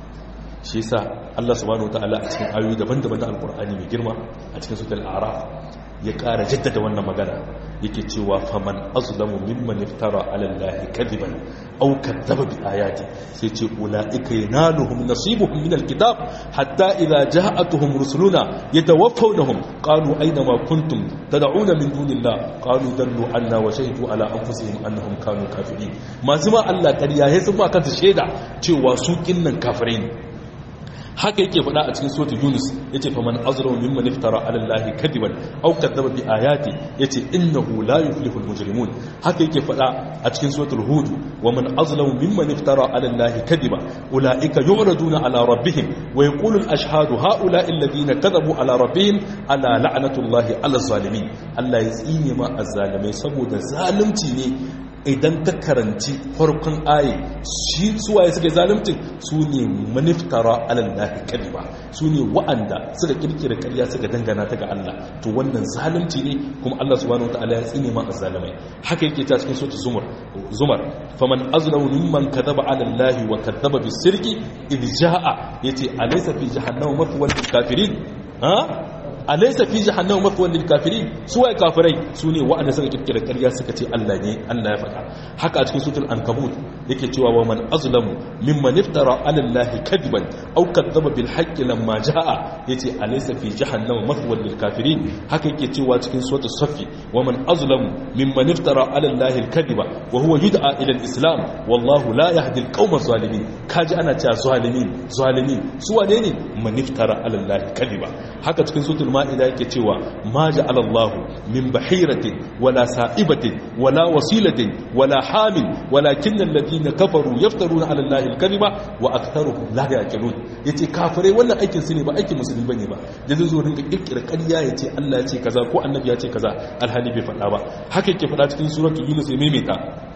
shi yasa Allah subhanahu wataala a cikin ayoyi daban-daban na alkur'ani mai girma a cikin suratul a'raf ya ƙara jaddada wannan magana yake cewa faman azlamu mimman iftara ala allahi kadiban aw kadzaba bi ayati sai ce ulaika yanaluhum nasibuhum min alkitab hatta idza ja'atuhum rusuluna yatawaffawnahum qalu ayna ma kuntum tad'una min dunillah qalu dallu anna wa shahidu ala anfusihim annahum kanu kafirin masu ma Allah kariya sai sun ba kansu shaida cewa su kinnan kafirai ne haka yake faɗa a cikin suratul yunus yace fa man azlamu mimman iftara ala allahi kadiban aw kadzaba bi ayati yace innahu la yuflihul mujrimun haka yake faɗa a cikin suratul hud wa man azlamu mimman iftara ala allahi kadiba ulaika yu'raduna ala rabbihim wa yaqulu al ashhadu haula alladhina kadhabu ala rabbihim ala la'natullahi ala zalimin Allah ya tsine ma azzalimai saboda zalunci ne idan ka karanci farkon aye shi suwaye suke zalimcin su ne maniftara alallahi kadiba su ne wa'anda suka kirkira karya suka dangana ta ga Allah to wannan zalunci ne kuma Allah subhanahu wataala ya tsine ma azzalimai haka yake ta cikin sura zumar zumar faman azlamu mimman kadaba alallahi wa kadaba bisirki idh jaa yace alaysa fi jahannama mathwal lil kafirin ha alaysa fi jahannama mathwan lil kafirin su waye kafirai su ne wa'anda suka kirkira ƙarya suka ce Allah ne Allah ya faɗa haka a cikin suratul ankabut yake cewa wa man azlamu mimman iftara ala allahi kadiban aw kadzaba bil haqqi lamma jaa yace alaysa fi jahannama mathwan lil kafirin haka yake cewa cikin suratul safi wa man azlamu mimman iftara ala allahi al kadiba wa huwa yud'a ila al islam wallahu la yahdi al qawma zalimin kaji ana cewa zalimin zalimin su wane ne man iftara ala allahi kadiba haka cikin suratul ma'ida yake cewa ma ja'ala Allah min bahiratin wala sa'ibatin wala wasilatin wala hamin walakin alladhina kafaru yaftaruna 'ala Allah al-kadhiba wa aktharuhum la yaqilun yace kafirai wannan aikin su ne ba aikin musulmi bane ba da zai zo rinka kirkira ƙarya yace Allah ya ce kaza ko annabi ya ce kaza alhali bai faɗa ba haka yake faɗa cikin suratul yunus ya maimaita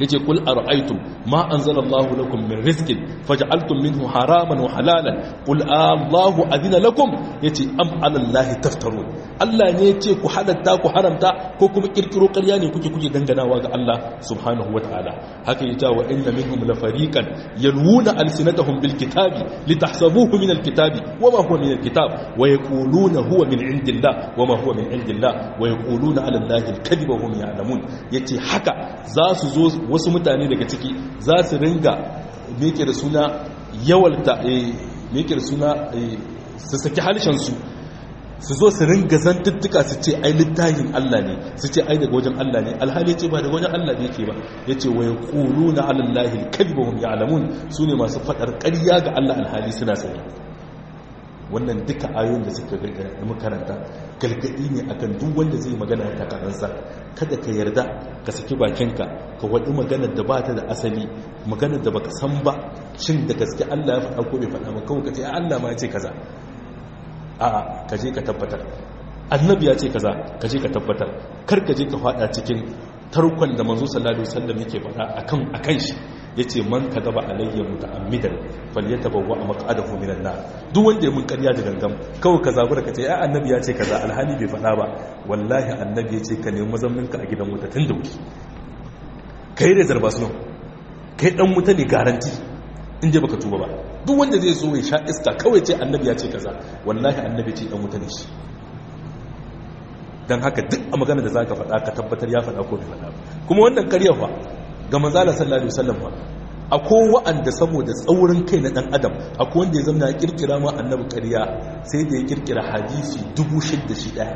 yace kul ara'aytum ma anzalallahu lakum min rizqin faj'altum minhu haraman wa halalan qul Allahu adina lakum yace am 'ala Allahi taftarun Allah ne yace ku halatta ku haramta ko kuma kirkiro ƙarya ne kuke kuke danganawa ga Allah subhanahu wataala haka yace wa inna minhum la fariqan yalwuna alsinatahum bil kitabi litahsabuhu min al kitabi wama huwa min al kitab wa yaquluna huwa min indillah wama huwa min indillah wa yaquluna 'ala Allahi al kadhiba wa hum ya'lamun yace haka za su zo wasu mutane daga ciki za su ringa meke da suna yawalta meke da suna su saki halishansu su zo su ringa zantuttuka su ce ai littafin Allah ne su ce ai daga wajen Allah ne alhali ce ba daga wajen Allah ne yake ba ya ce wa ya ƙulu na alallahi kalbahun ya alamun su ne masu faɗar ƙarya ga Allah alhali suna sani wannan duka ayoyin da suka makaranta galgadi ne akan duk wanda zai magana ta karansa kada ka yarda ka saki bakinka ka waɗi maganar da ba ta da asali maganar da baka san ba shin da gaske Allah ya faɗa ko bai faɗa ba kawai ka ce Allah ma ya ce kaza a'a ka je ka tabbatar annabi ya ce kaza ka je ka tabbatar kar ka je ka faɗa cikin tarkon da manzo sallallahu alaihi wasallam yake faɗa akan akan shi yace man kadaba alayya muta'ammidan falyatabawwa maq'adahu minan nar duk wanda ya mun ƙarya da gangam kawai ka zabura ka ce ai annabi ya ce kaza alhali bai faɗa ba wallahi annabi ya ce ka nemi mazammin ka a gidan wuta tun da wuri kai da zarba sunan kai dan wuta ne garanti inda baka tuba ba duk wanda zai so ya sha iska kawai ce annabi ya ce kaza wallahi annabi ce dan wuta ne shi dan haka duk a magana da zaka faɗa ka tabbatar ya faɗa ko bai faɗa ba kuma wannan ƙarya fa ga manzala sallallahu alaihi wasallam ba akwai wa'anda saboda tsaurin kai na dan adam akwai wanda ya zama ya kirkira ma annabi ƙarya sai da ya kirkira hadisi dubu shidda shi daya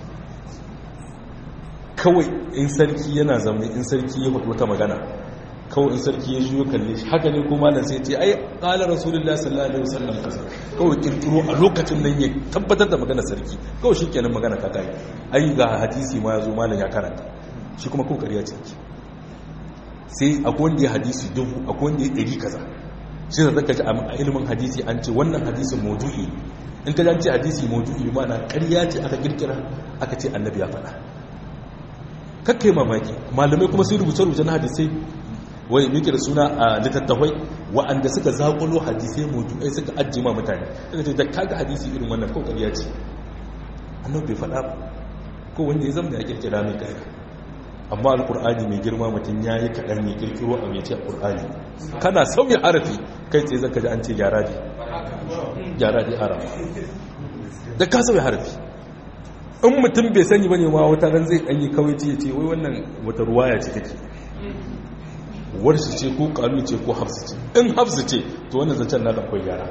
kawai in sarki yana zama in sarki ya faɗi wata magana kawai in sarki ya juyo kalle shi haka ne ko malam sai ce ai qala rasulullahi sallallahu alaihi wasallam kaza kawai kirkiro a lokacin nan ya tabbatar da magana sarki kawai shikenan magana ta kai ai ga hadisi ma yazo malam ya karanta shi kuma ko ƙarya ce sai akwai wanda ya hadisi dubu akwai wanda ya ɗari kaza shi da zaka ji a ilimin hadisi an ce wannan hadisin maudu'i in ka ce hadisi maudu'i mana ƙarya ce aka kirkira aka ce annabi ya faɗa kakkai mamaki malamai kuma sun rubuce rubuce na hadisai wai muke da suna a littattafai wa'anda suka zaƙulo hadisai maudu'ai suka ajiye ma mutane daga ce da kaga hadisi irin wannan ko ƙarya ce annabi bai faɗa ba ko wanda ya zama ya kirkira mai ƙarya amma alkur'ani mai girma mutum ya yi kaɗan mai kirkiro a mai ce alkur'ani kana sauya harafi kai tsaye zaka ji an ce gyara ne gyara ne arafa da ka sauya harafi in mutum bai sani bane ma wata ran zai ɗanyi kawai ce ce wai wannan wata ruwaya ce take warshi ce ko kalu ce ko hafsu ce in hafsu ce to wannan zancen na da akwai gyara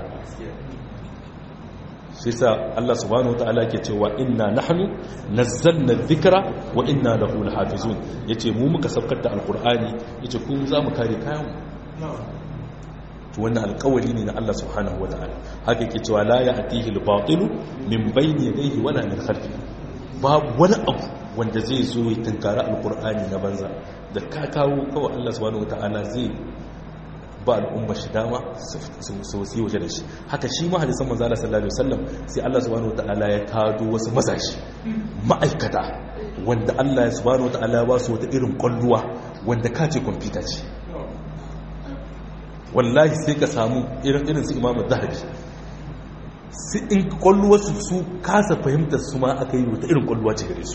shi sa Allah subhanahu wataala ke cewa inna nahnu nazzalna dhikra wa inna lahu lahafizun yace mu muka saukar da alqur'ani yace ku za mu kare kayan to wannan alƙawari ne na Allah subhanahu wataala haka yake cewa la ya'tihi al-batil min bayni yadayhi wala min khalfihi babu wani abu wanda zai zo ya tunkara alqur'ani na banza da ka kawo kawai Allah subhanahu wataala zai ba al'umma shi dama su yi waje da shi haka shi ma hadisan manzala sallallahu alaihi wasallam sai Allah subhanahu wataala ya kado wasu mazashi ma'aikata wanda Allah subhanahu wataala ya ba su wata irin kwalluwa wanda ka ce kwamfuta ce wallahi sai ka samu irin irin su imamu zahabi su in kwalluwa su su kasa fahimtar su ma aka yi wata irin kwalluwa ce gare su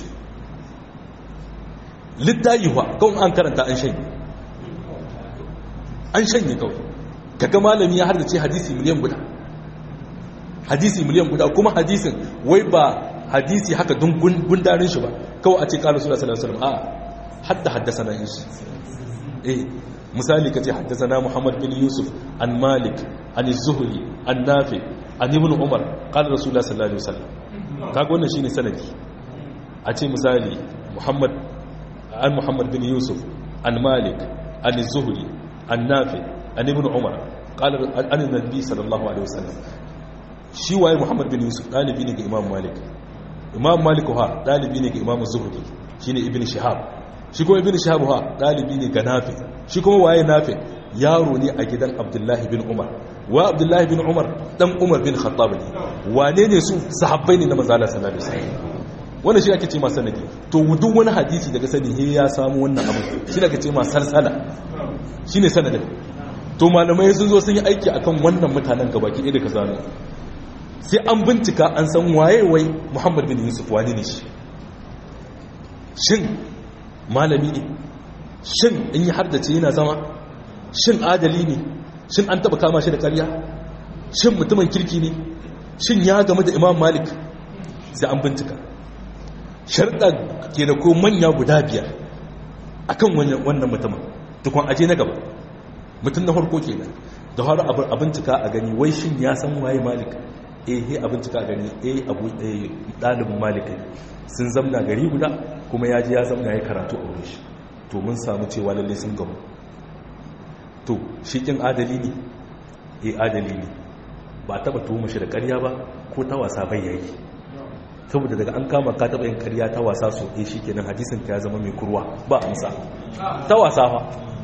littayi wa kawai an karanta an shanye an shanye kawai kaga malami ya hardace hadisi miliyan guda hadisi miliyan guda kuma hadisin wai ba hadisi haka don gundarin shi ba kawai a ce kala suna sallallahu alaihi wasallam a hadda haddasa na shi eh misali kace haddasa na muhammad bin yusuf an malik an zuhri an nafi an ibn umar qala rasulullah sallallahu alaihi wasallam kaga wannan shine sanadi a ce misali muhammad an muhammad bin yusuf an malik an zuhri annafi an ibn umar qala an annabi sallallahu alaihi wasallam shi waye muhammad bin yusuf dalibi ne ga imam malik imam malik ha dalibi ne ga imam zuhri shine ibn shihab shi kuma ibn shihab ha dalibi ne ga nafi shi kuma waye nafi yaro ne a gidan abdullahi bin umar wa abdullahi bin umar dan umar bin khattab ne wane ne su sahabbai ne na manzo Allah sallallahu alaihi wasallam wannan shi ake ce ma sanadi to duk wani hadisi daga sani he ya samu wannan abu shi ake ce ma salsala shine sanadin to malamai sun zo sun yi aiki akan wannan mutanen gabaki ɗaya da ka zano sai an bincika an san waye wai Muhammad bin Yusuf wani ne shi shin malami ne shin in yi haddace yana zama shin adali ne shin an taba kama shi da karya shin mutumin kirki ne shin ya game da imam malik sai an bincika sharɗa ke da ko manya guda biyar akan wannan mutumin tukun aje na gaba mutum na farko kenan da har a bincika a gani wai shin ya san waye malik eh he a bincika a gani eh abu ɗalibin malik sun zamna gari guda kuma ya ji ya zamna ya karatu a wurin shi to mun samu cewa lalle sun gamu to shi kin adali ne eh adali ne ba taba tuhuma shi da ƙarya ba ko ta wasa bai yayi saboda daga an kama ka taba yin ƙarya ta wasa so eh shikenan hadisin ka ya zama mai kurwa ba amsa ta wasa fa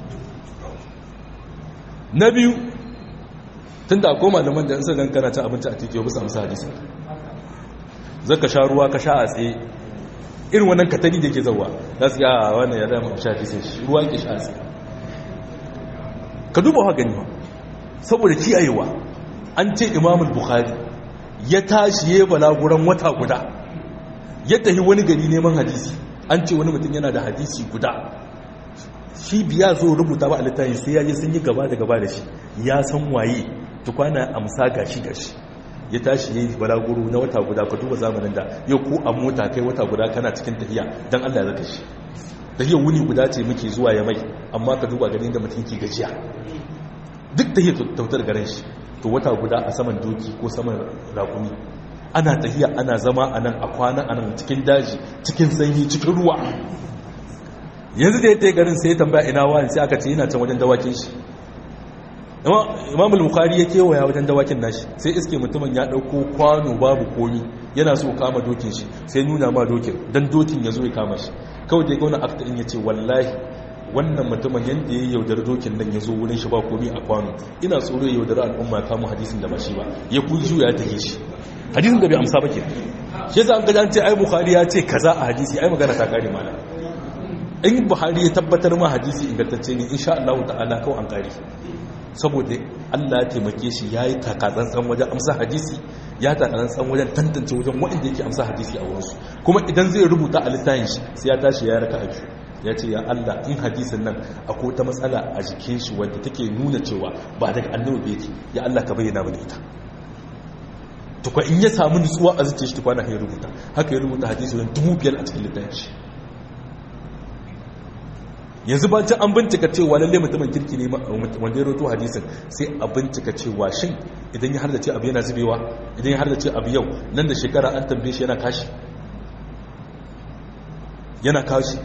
na biyu tunda akwai malaman da in sai kana cin abinci a titi ba su amsa hadisin zaka sha ruwa ka sha a tsaye irin wannan katari da ke zauwa za su yawa wannan ya zama sha hadisin shi ruwa ke sha a tsaye ka duba wa gani saboda kiyayewa an ce imamul bukhari ya tashi ya balaguran wata guda ya tafi wani gari neman hadisi an ce wani mutum yana da hadisi guda shi biya zo rubuta ba a littafi sai ya je sun yi gaba da gaba da shi ya san waye tukwana amsa gashi gashi ya tashi ya yi balaguro na wata guda ka duba zamanin da yau ko a mota kai wata guda kana cikin tafiya don allah ya zaka shi tahiyar wuni guda ce muke zuwa ya mai amma ka duba ganin da mutum ke gajiya duk tahiyar tautar garin shi to wata guda a saman doki ko saman rakumi ana tahiya ana zama a nan a kwana a nan cikin daji cikin sanyi cikin ruwa yanzu da ya ta garin sai ya tambaya ina wani sai aka ce yana can wajen dawakin shi imamul bukari ya kewaya wajen dawakin nashi sai iske mutumin ya dauko kwano babu komi yana so kama dokin shi sai nuna ma dokin dan dokin ya zo ya kama shi kawai da ya gauna akta in ya ce wallahi wannan mutumin yadda ya yaudar dokin nan ya zo wurin shi ba komi a kwano ina tsoro ya yaudar al'umma ya kama hadisin da ba shi ba ya kuju ya take shi hadisin da bai amsa ba ke shi yasa an gaji an ce ai bukhari ya ce kaza a hadisi ai magana ta kare mana in buhari ya tabbatar ma hadisi ingantacce ne insha Allah ta'ala kawai an kare saboda Allah ya taimake shi ya yi takatsantsan wajen amsa hadisi ya takatsantsan wajen tantance wajen waɗanda yake amsa hadisi a wurinsu kuma idan zai rubuta a littafin shi sai ya tashi ya raka abu ya ce ya Allah in hadisin nan akwai ta matsala a jikin shi wadda take nuna cewa ba daga annabi bai yake ya Allah ka bayyana mana ita tukwa in ya samu nutsuwa a zuciya shi tukwana ya rubuta haka ya rubuta hadisi wajen dubu biyar a cikin littafin shi yanzu bancin an bincika cewa lalle mutumin kirki ne wanda ya roto hadisin sai a bincika cewa shin idan ya hardace abu yana zubewa idan ya hardace abu yau nan da shekara an tambaye shi yana kashi yana kashi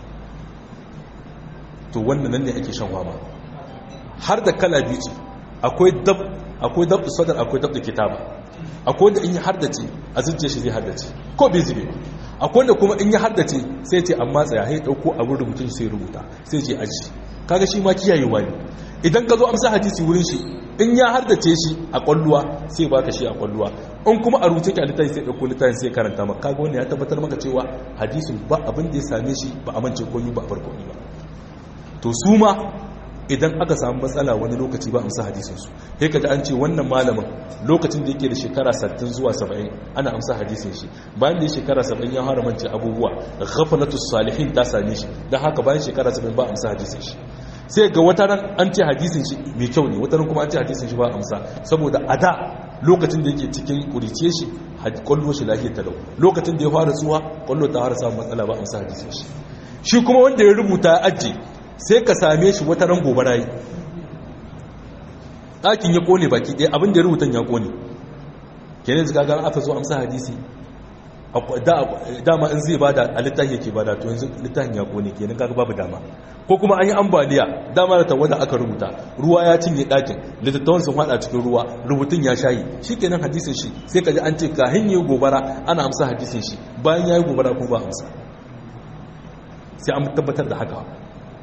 to wannan nan ne ake shan wama har da kala biyu ce akwai dab akwai dab sadar akwai dab da kitaba akwai wanda in ya hardace a zuciya shi zai hardace ko bai zube ba akwai da kuma in ya haddace sai ce amma tsaya ya dauko abin rubutun sai rubuta sai ce aji kaga shi ma kiyayewa ne idan ka zo amsa hadisi wurin shi in ya haddace shi a kwalluwa sai baka shi a kwalluwa in kuma a rubuce ki a littafi sai dauko littafin sai karanta maka kaga wannan ya tabbatar maka cewa hadisin ba abin da ya same shi ba amince komai ba a farko ba to su ma idan aka samu matsala wani lokaci ba amsa hadisinsu sai kaji an ce wannan malamin lokacin da yake da shekara 60 zuwa 70 ana amsa hadisin shi bayan da ya shekara 70 ya haramance abubuwa ghaflatus salihin ta same shi dan haka bayan shekara 70 ba amsa hadisin shi sai ga wata ran an ce hadisin shi mai kyau ne wata ran kuma an ce hadisin shi ba amsa saboda a da lokacin da yake cikin kurice shi kwallo shi lafiya talau lokacin da ya fara tsuwa kwallo ta fara samun matsala ba amsa hadisin shi shi kuma wanda ya rubuta ya ajiye sai ka same shi wata ran gobe rayu ɗakin ya ƙone baki ɗaya abin da ya rubutan ya ƙone kenan zika gara aka zo amsa hadisi dama in zai bada a littafi yake bada to yanzu littafin ya ƙone kenan kaga babu dama ko kuma an yi ambaliya dama da tawada aka rubuta ruwa ya cinye ɗakin littattafan sun haɗa cikin ruwa rubutun ya shayi shi kenan hadisin shi sai ka ji an ce ka hanyar gobara ana amsa hadisin shi bayan ya yi gobara kuma ba amsa sai an tabbatar da haka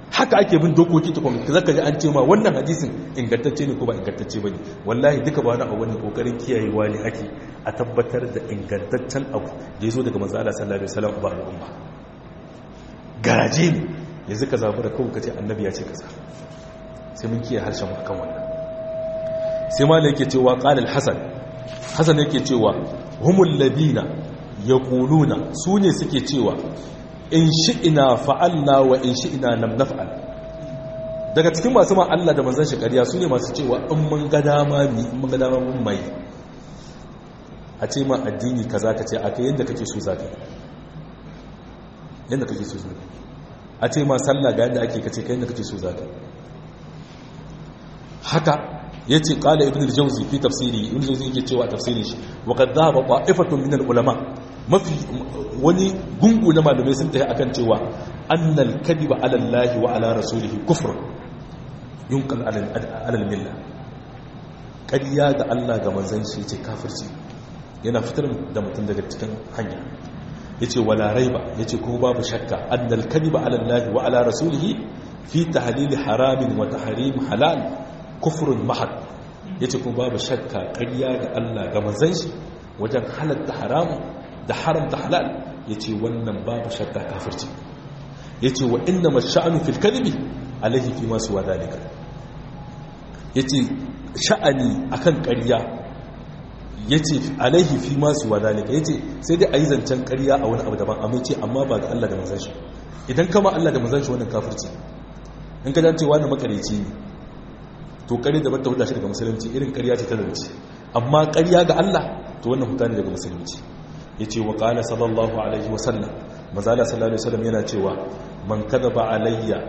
haka ake bin dokoki ta kwamfuta zaka ji an ce ma wannan hadisin ingantacce ne ko ba ingantacce ba ne wallahi duka ba na a wani kokarin kiyayewa ne ake a tabbatar da ingantaccen abu da ya zo daga manzo Allah sallallahu alaihi wasallam ba al'umma garaje ne yanzu ka zabi da kawai kace annabi ya ce kaza sai mun kiyaye harshen mu akan wannan sai ma yake cewa qala al-hasan hasan yake cewa humul ladina yaquluna su ne suke cewa in shi'ina fa'alna wa in shi'ina lam naf'al daga cikin masu ma Allah da manzon shi ƙarya su ne masu cewa in mun ga dama mi in mun ga dama mun mai a ce ma addini kaza ka ce a kai yadda kake so za ka yadda kake so za ka a ce ma sallah ga yadda ake kace kai yadda kake so za ka haka yace qala ibn al-jawzi fi tafsiri ibn al-jawzi yake cewa tafsirin shi wa qad dhahaba qa'ifatun min al-ulama mafi wani gungu na malamai sun tafi akan cewa annal kadiba ala Allah wa ala rasulihi kufr yunqal ala al-milla kadiya ga Allah ga manzon shi yace kafirci yana fitar da mutum daga cikin hanya yace wala raiba yace ko babu shakka annal kadiba ala Allah wa ala rasulihi fi tahlil haramin wa tahrim halal kufrun mahad yace ko babu shakka kadiya ga Allah ga manzon shi wajen halatta haramun da haramta halal ya ce wannan babu shakka kafirci ya ce wa inda masha'anu fil kalbi alaihi fi masu wa dalika ya ce sha'ani akan ƙarya ya ce alaihi fi masu wa dalika ya ce sai dai a yi zancen ƙarya a wani abu daban amma ce amma ba ga Allah da manzan shi idan kama Allah da manzan shi wannan kafirci in ka dace wani makareci ne to ƙarya da bata huda shi daga musulunci irin ƙarya ce ta zance amma ƙarya ga Allah to wannan huta ne daga musulunci ya ce wa ƙala sallallahu alaihi wasallam mazala sallallahu alaihi wasallam yana cewa man kada ba alayya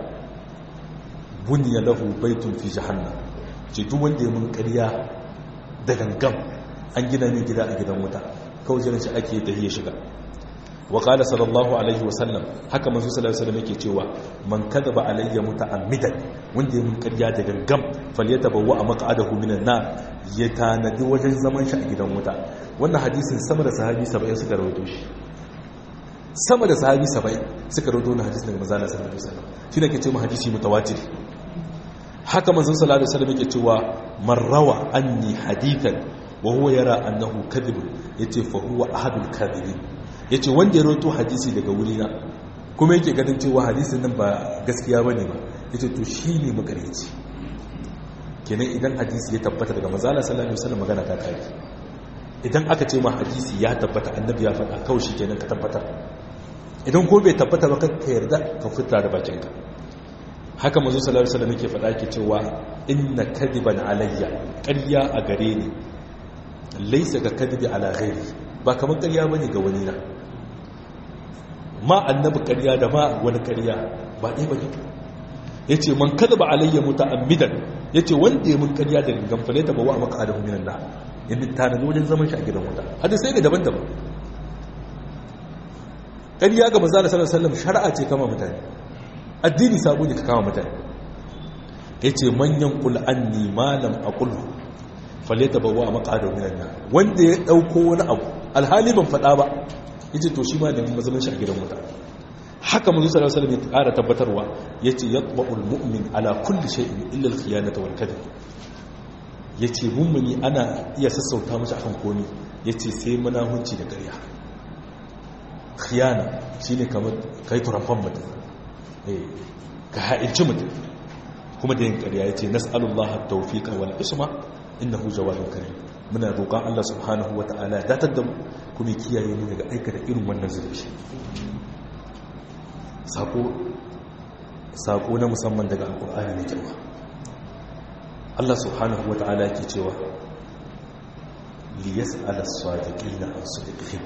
bunya lahu baitun fi jahannam ce duk wanda ya mun ƙarya da gangam an gina min gida a gidan wuta kawai jiran shi ake da ya shiga wa ƙala sallallahu alaihi wasallam haka manzo sallallahu alaihi wasallam yake cewa man kada ba alayya muta'ammidan wanda ya mun ƙarya da gangam falyatabawwa maq'adahu minan nar ya tanadi wajen zaman shi a gidan wuta wannan hadisin sama da sahabi 70 suka rawaito shi sama da sahabi 70 suka rawaito wannan hadisin daga manzo sallallahu alaihi wasallam shi ne ke cewa hadisi mutawatir haka manzo sallallahu alaihi wasallam yake cewa man rawa anni hadithan wa huwa yara annahu kadhib yace fa huwa ahadul kadhibin yace wanda ya rawaito hadisi daga wurina kuma yake ganin cewa hadisin nan ba gaskiya bane ba yace to shine makareci kenan idan hadisi ya tabbata daga manzo sallallahu alaihi wasallam magana ta kai idan aka ce ma hadisi ya tabbata annabi ya faɗa kawai shi kenan ka tabbatar idan ko bai tabbata ba ka yarda ka fita da bakinka haka manzo sallallahu alaihi wasallam yake faɗa yake cewa inna kadiban alayya ƙarya a gare ni laysa ka kadibi ala ghairi ba kamar ƙarya bane ga wani na ma annabi ƙarya da ma wani ƙarya ba ɗaya bane yace man kadaba alayya muta'ammidan yace wanda ya mun ƙarya da gangan ta bawa maka adamu minan nar yadda tanadi wajen zaman shi a gidan wuta hadisai ne daban-daban ƙarya ga maza da sallallahu shari'a ce kama mutane addini sabo ne ka kama mutane ya ce manyan ƙul'anni malam a ƙulhu faleta ba wa maƙadar minan na wanda ya ɗauko wani abu alhali ban faɗa ba ya ce to shi ma da mazamin shi a gidan wuta haka mazu sallallahu alaihi ya ƙara tabbatarwa ya ce yatba'ul mu'min ala kulli shay'in illa al-khiyanata wal kadhib ya ce mummuni ana iya sassauta mashi akan komi ya ce sai manahunci da ƙarya khiyana shi ne kamar ka yi turamfan mutum ka ha'inci mutum kuma da yin ƙarya ya ce nas'alullah tawfiqa wal isma innahu jawadun karim muna roƙon Allah subhanahu wa ta'ala ya datar da mu kuma kiyaye mu daga aikata irin wannan zurfi sako sako na musamman daga alƙur'ani mai girma Allah subhanahu wa ta'ala ke cewa liyas ala sadiqina an sadiqihim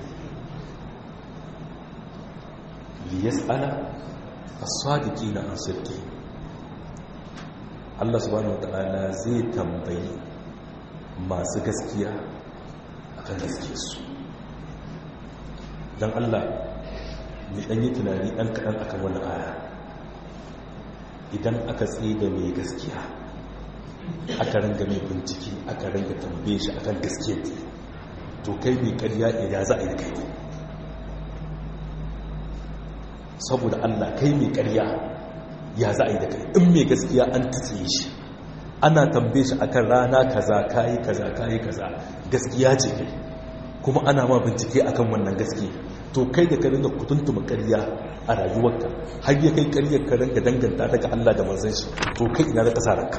liyas ala as-sadiqina an sadiqihim Allah subhanahu wa ta'ala zai tambayi masu gaskiya akan gaskiyarsu don Allah mai ɗanyi tunani ɗan kaɗan akan wani aya idan aka tsaye da mai gaskiya aka ranga mai bincike aka ranga tambaye shi akan gaskiya to kai mai karya ya za a yi kai saboda allah kai mai karya ya za a yi da kai in mai gaskiya an tsiye shi ana tambaye shi akan rana kaza kayi kaza kayi kaza gaskiya ce kai kuma ana ma bincike akan wannan gaskiya to kai da ka ringa kutuntuma ƙarya a rayuwarka har ya kai ƙaryar ka ringa danganta daga Allah da manzon shi to kai ina da ƙasa ranka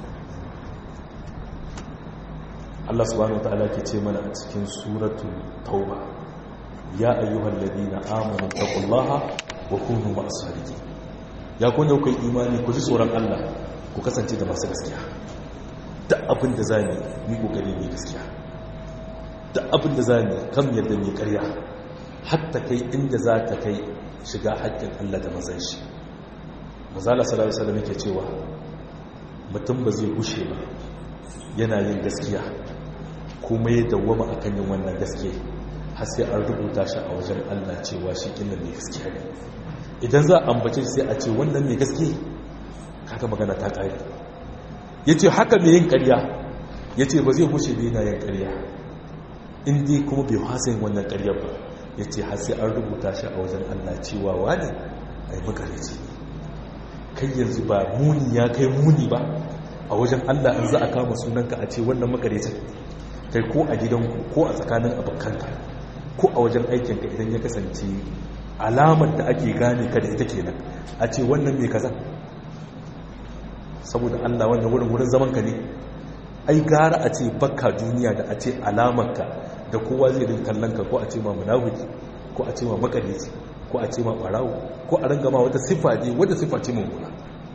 Allah subhanahu wataala ke ce mana a cikin suratul tauba ya ayyuhal ladina amanu taqullaha wa kunu ma'as sadiqin ya kun da kai imani ku ji tsoron Allah ku kasance da masu gaskiya duk abin da zamu yi kokari ne gaskiya duk abin da zamu kam yadda ne ƙarya hatta kai inda za ta kai shiga haƙƙin Allah da manzon shi manzala sallallahu alaihi wasallam yake cewa mutum ba zai gushe ba yana yin gaskiya kuma ya dawwama akan yin wannan gaske har sai an rubuta shi a wajen Allah cewa shi kinnan mai gaskiya ne idan za a ambace sai a ce wannan mai gaske kaga magana ta kare yace haka mai yin ƙarya yace ba zai gushe bai na yin ƙarya in dai kuma bai hasa yin wannan ƙaryar ba yace har sai an rubuta shi a wajen Allah cewa wani ai makareci kai yanzu ba muni ya kai muni ba a wajen Allah in za a kama sunanka a ce wannan makarecin kai ko a gidanku ko a tsakanin abokanka ko a wajen aikinka idan ya kasance alamar da ake gane ka da ita kenan a ce wannan mai kaza saboda Allah wannan wurin wurin zaman ka ne ai gara a ce bakka duniya da a ce alamarka da kowa zai rin kallon ka ko a ce ma munafiki ko a ce ma makareci ko a ce ma barawo ko a ranga ma wata siffa ne wata siffa ce mummuna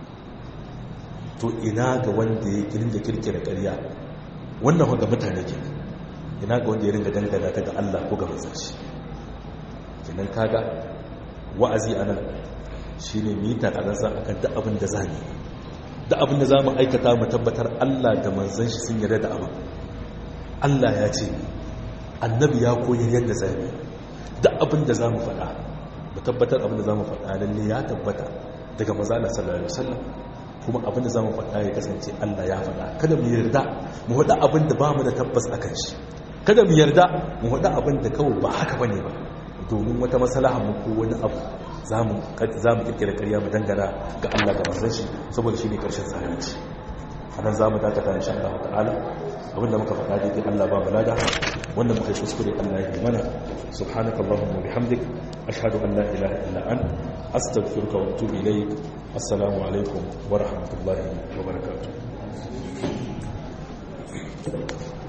to ina ga wanda ya kirin da kirkira ƙarya wannan ga mutane ke ina ga wanda ya ringa dangana ta ga Allah ko ga manzon shi kenan kaga wa'azi anan shine mita karansa akan duk abin da zamu duk abin da zamu aikata mu tabbatar Allah da manzon shi sun yarda da abin Allah ya ce annabi ya koyar yadda zamu duk abin da zamu faɗa mu tabbatar abin da zamu faɗa lalle ya tabbata daga manzon Allah sallallahu alaihi wasallam kuma abin da zamu faɗa ya kasance Allah ya faɗa kada mu yarda mu faɗa abin da bamu da tabbas akan shi kada mu yarda mu faɗa abin da kawai ba haka bane ba domin wata maslaha mu ko wani abu zamu zamu kirkira ƙarya mu dangana ga Allah ga manzon shi saboda shine karshen zalunci anan zamu dakata insha Allah ta'ala abinda muka faɗa dai Allah ba mu lada wannan muka kuskure Allah ya yi mana subhanakallahumma wa bihamdik ashhadu an la ilaha illa anta astaghfiruka wa atubu ilayk assalamu alaikum wa rahmatullahi wa barakatuh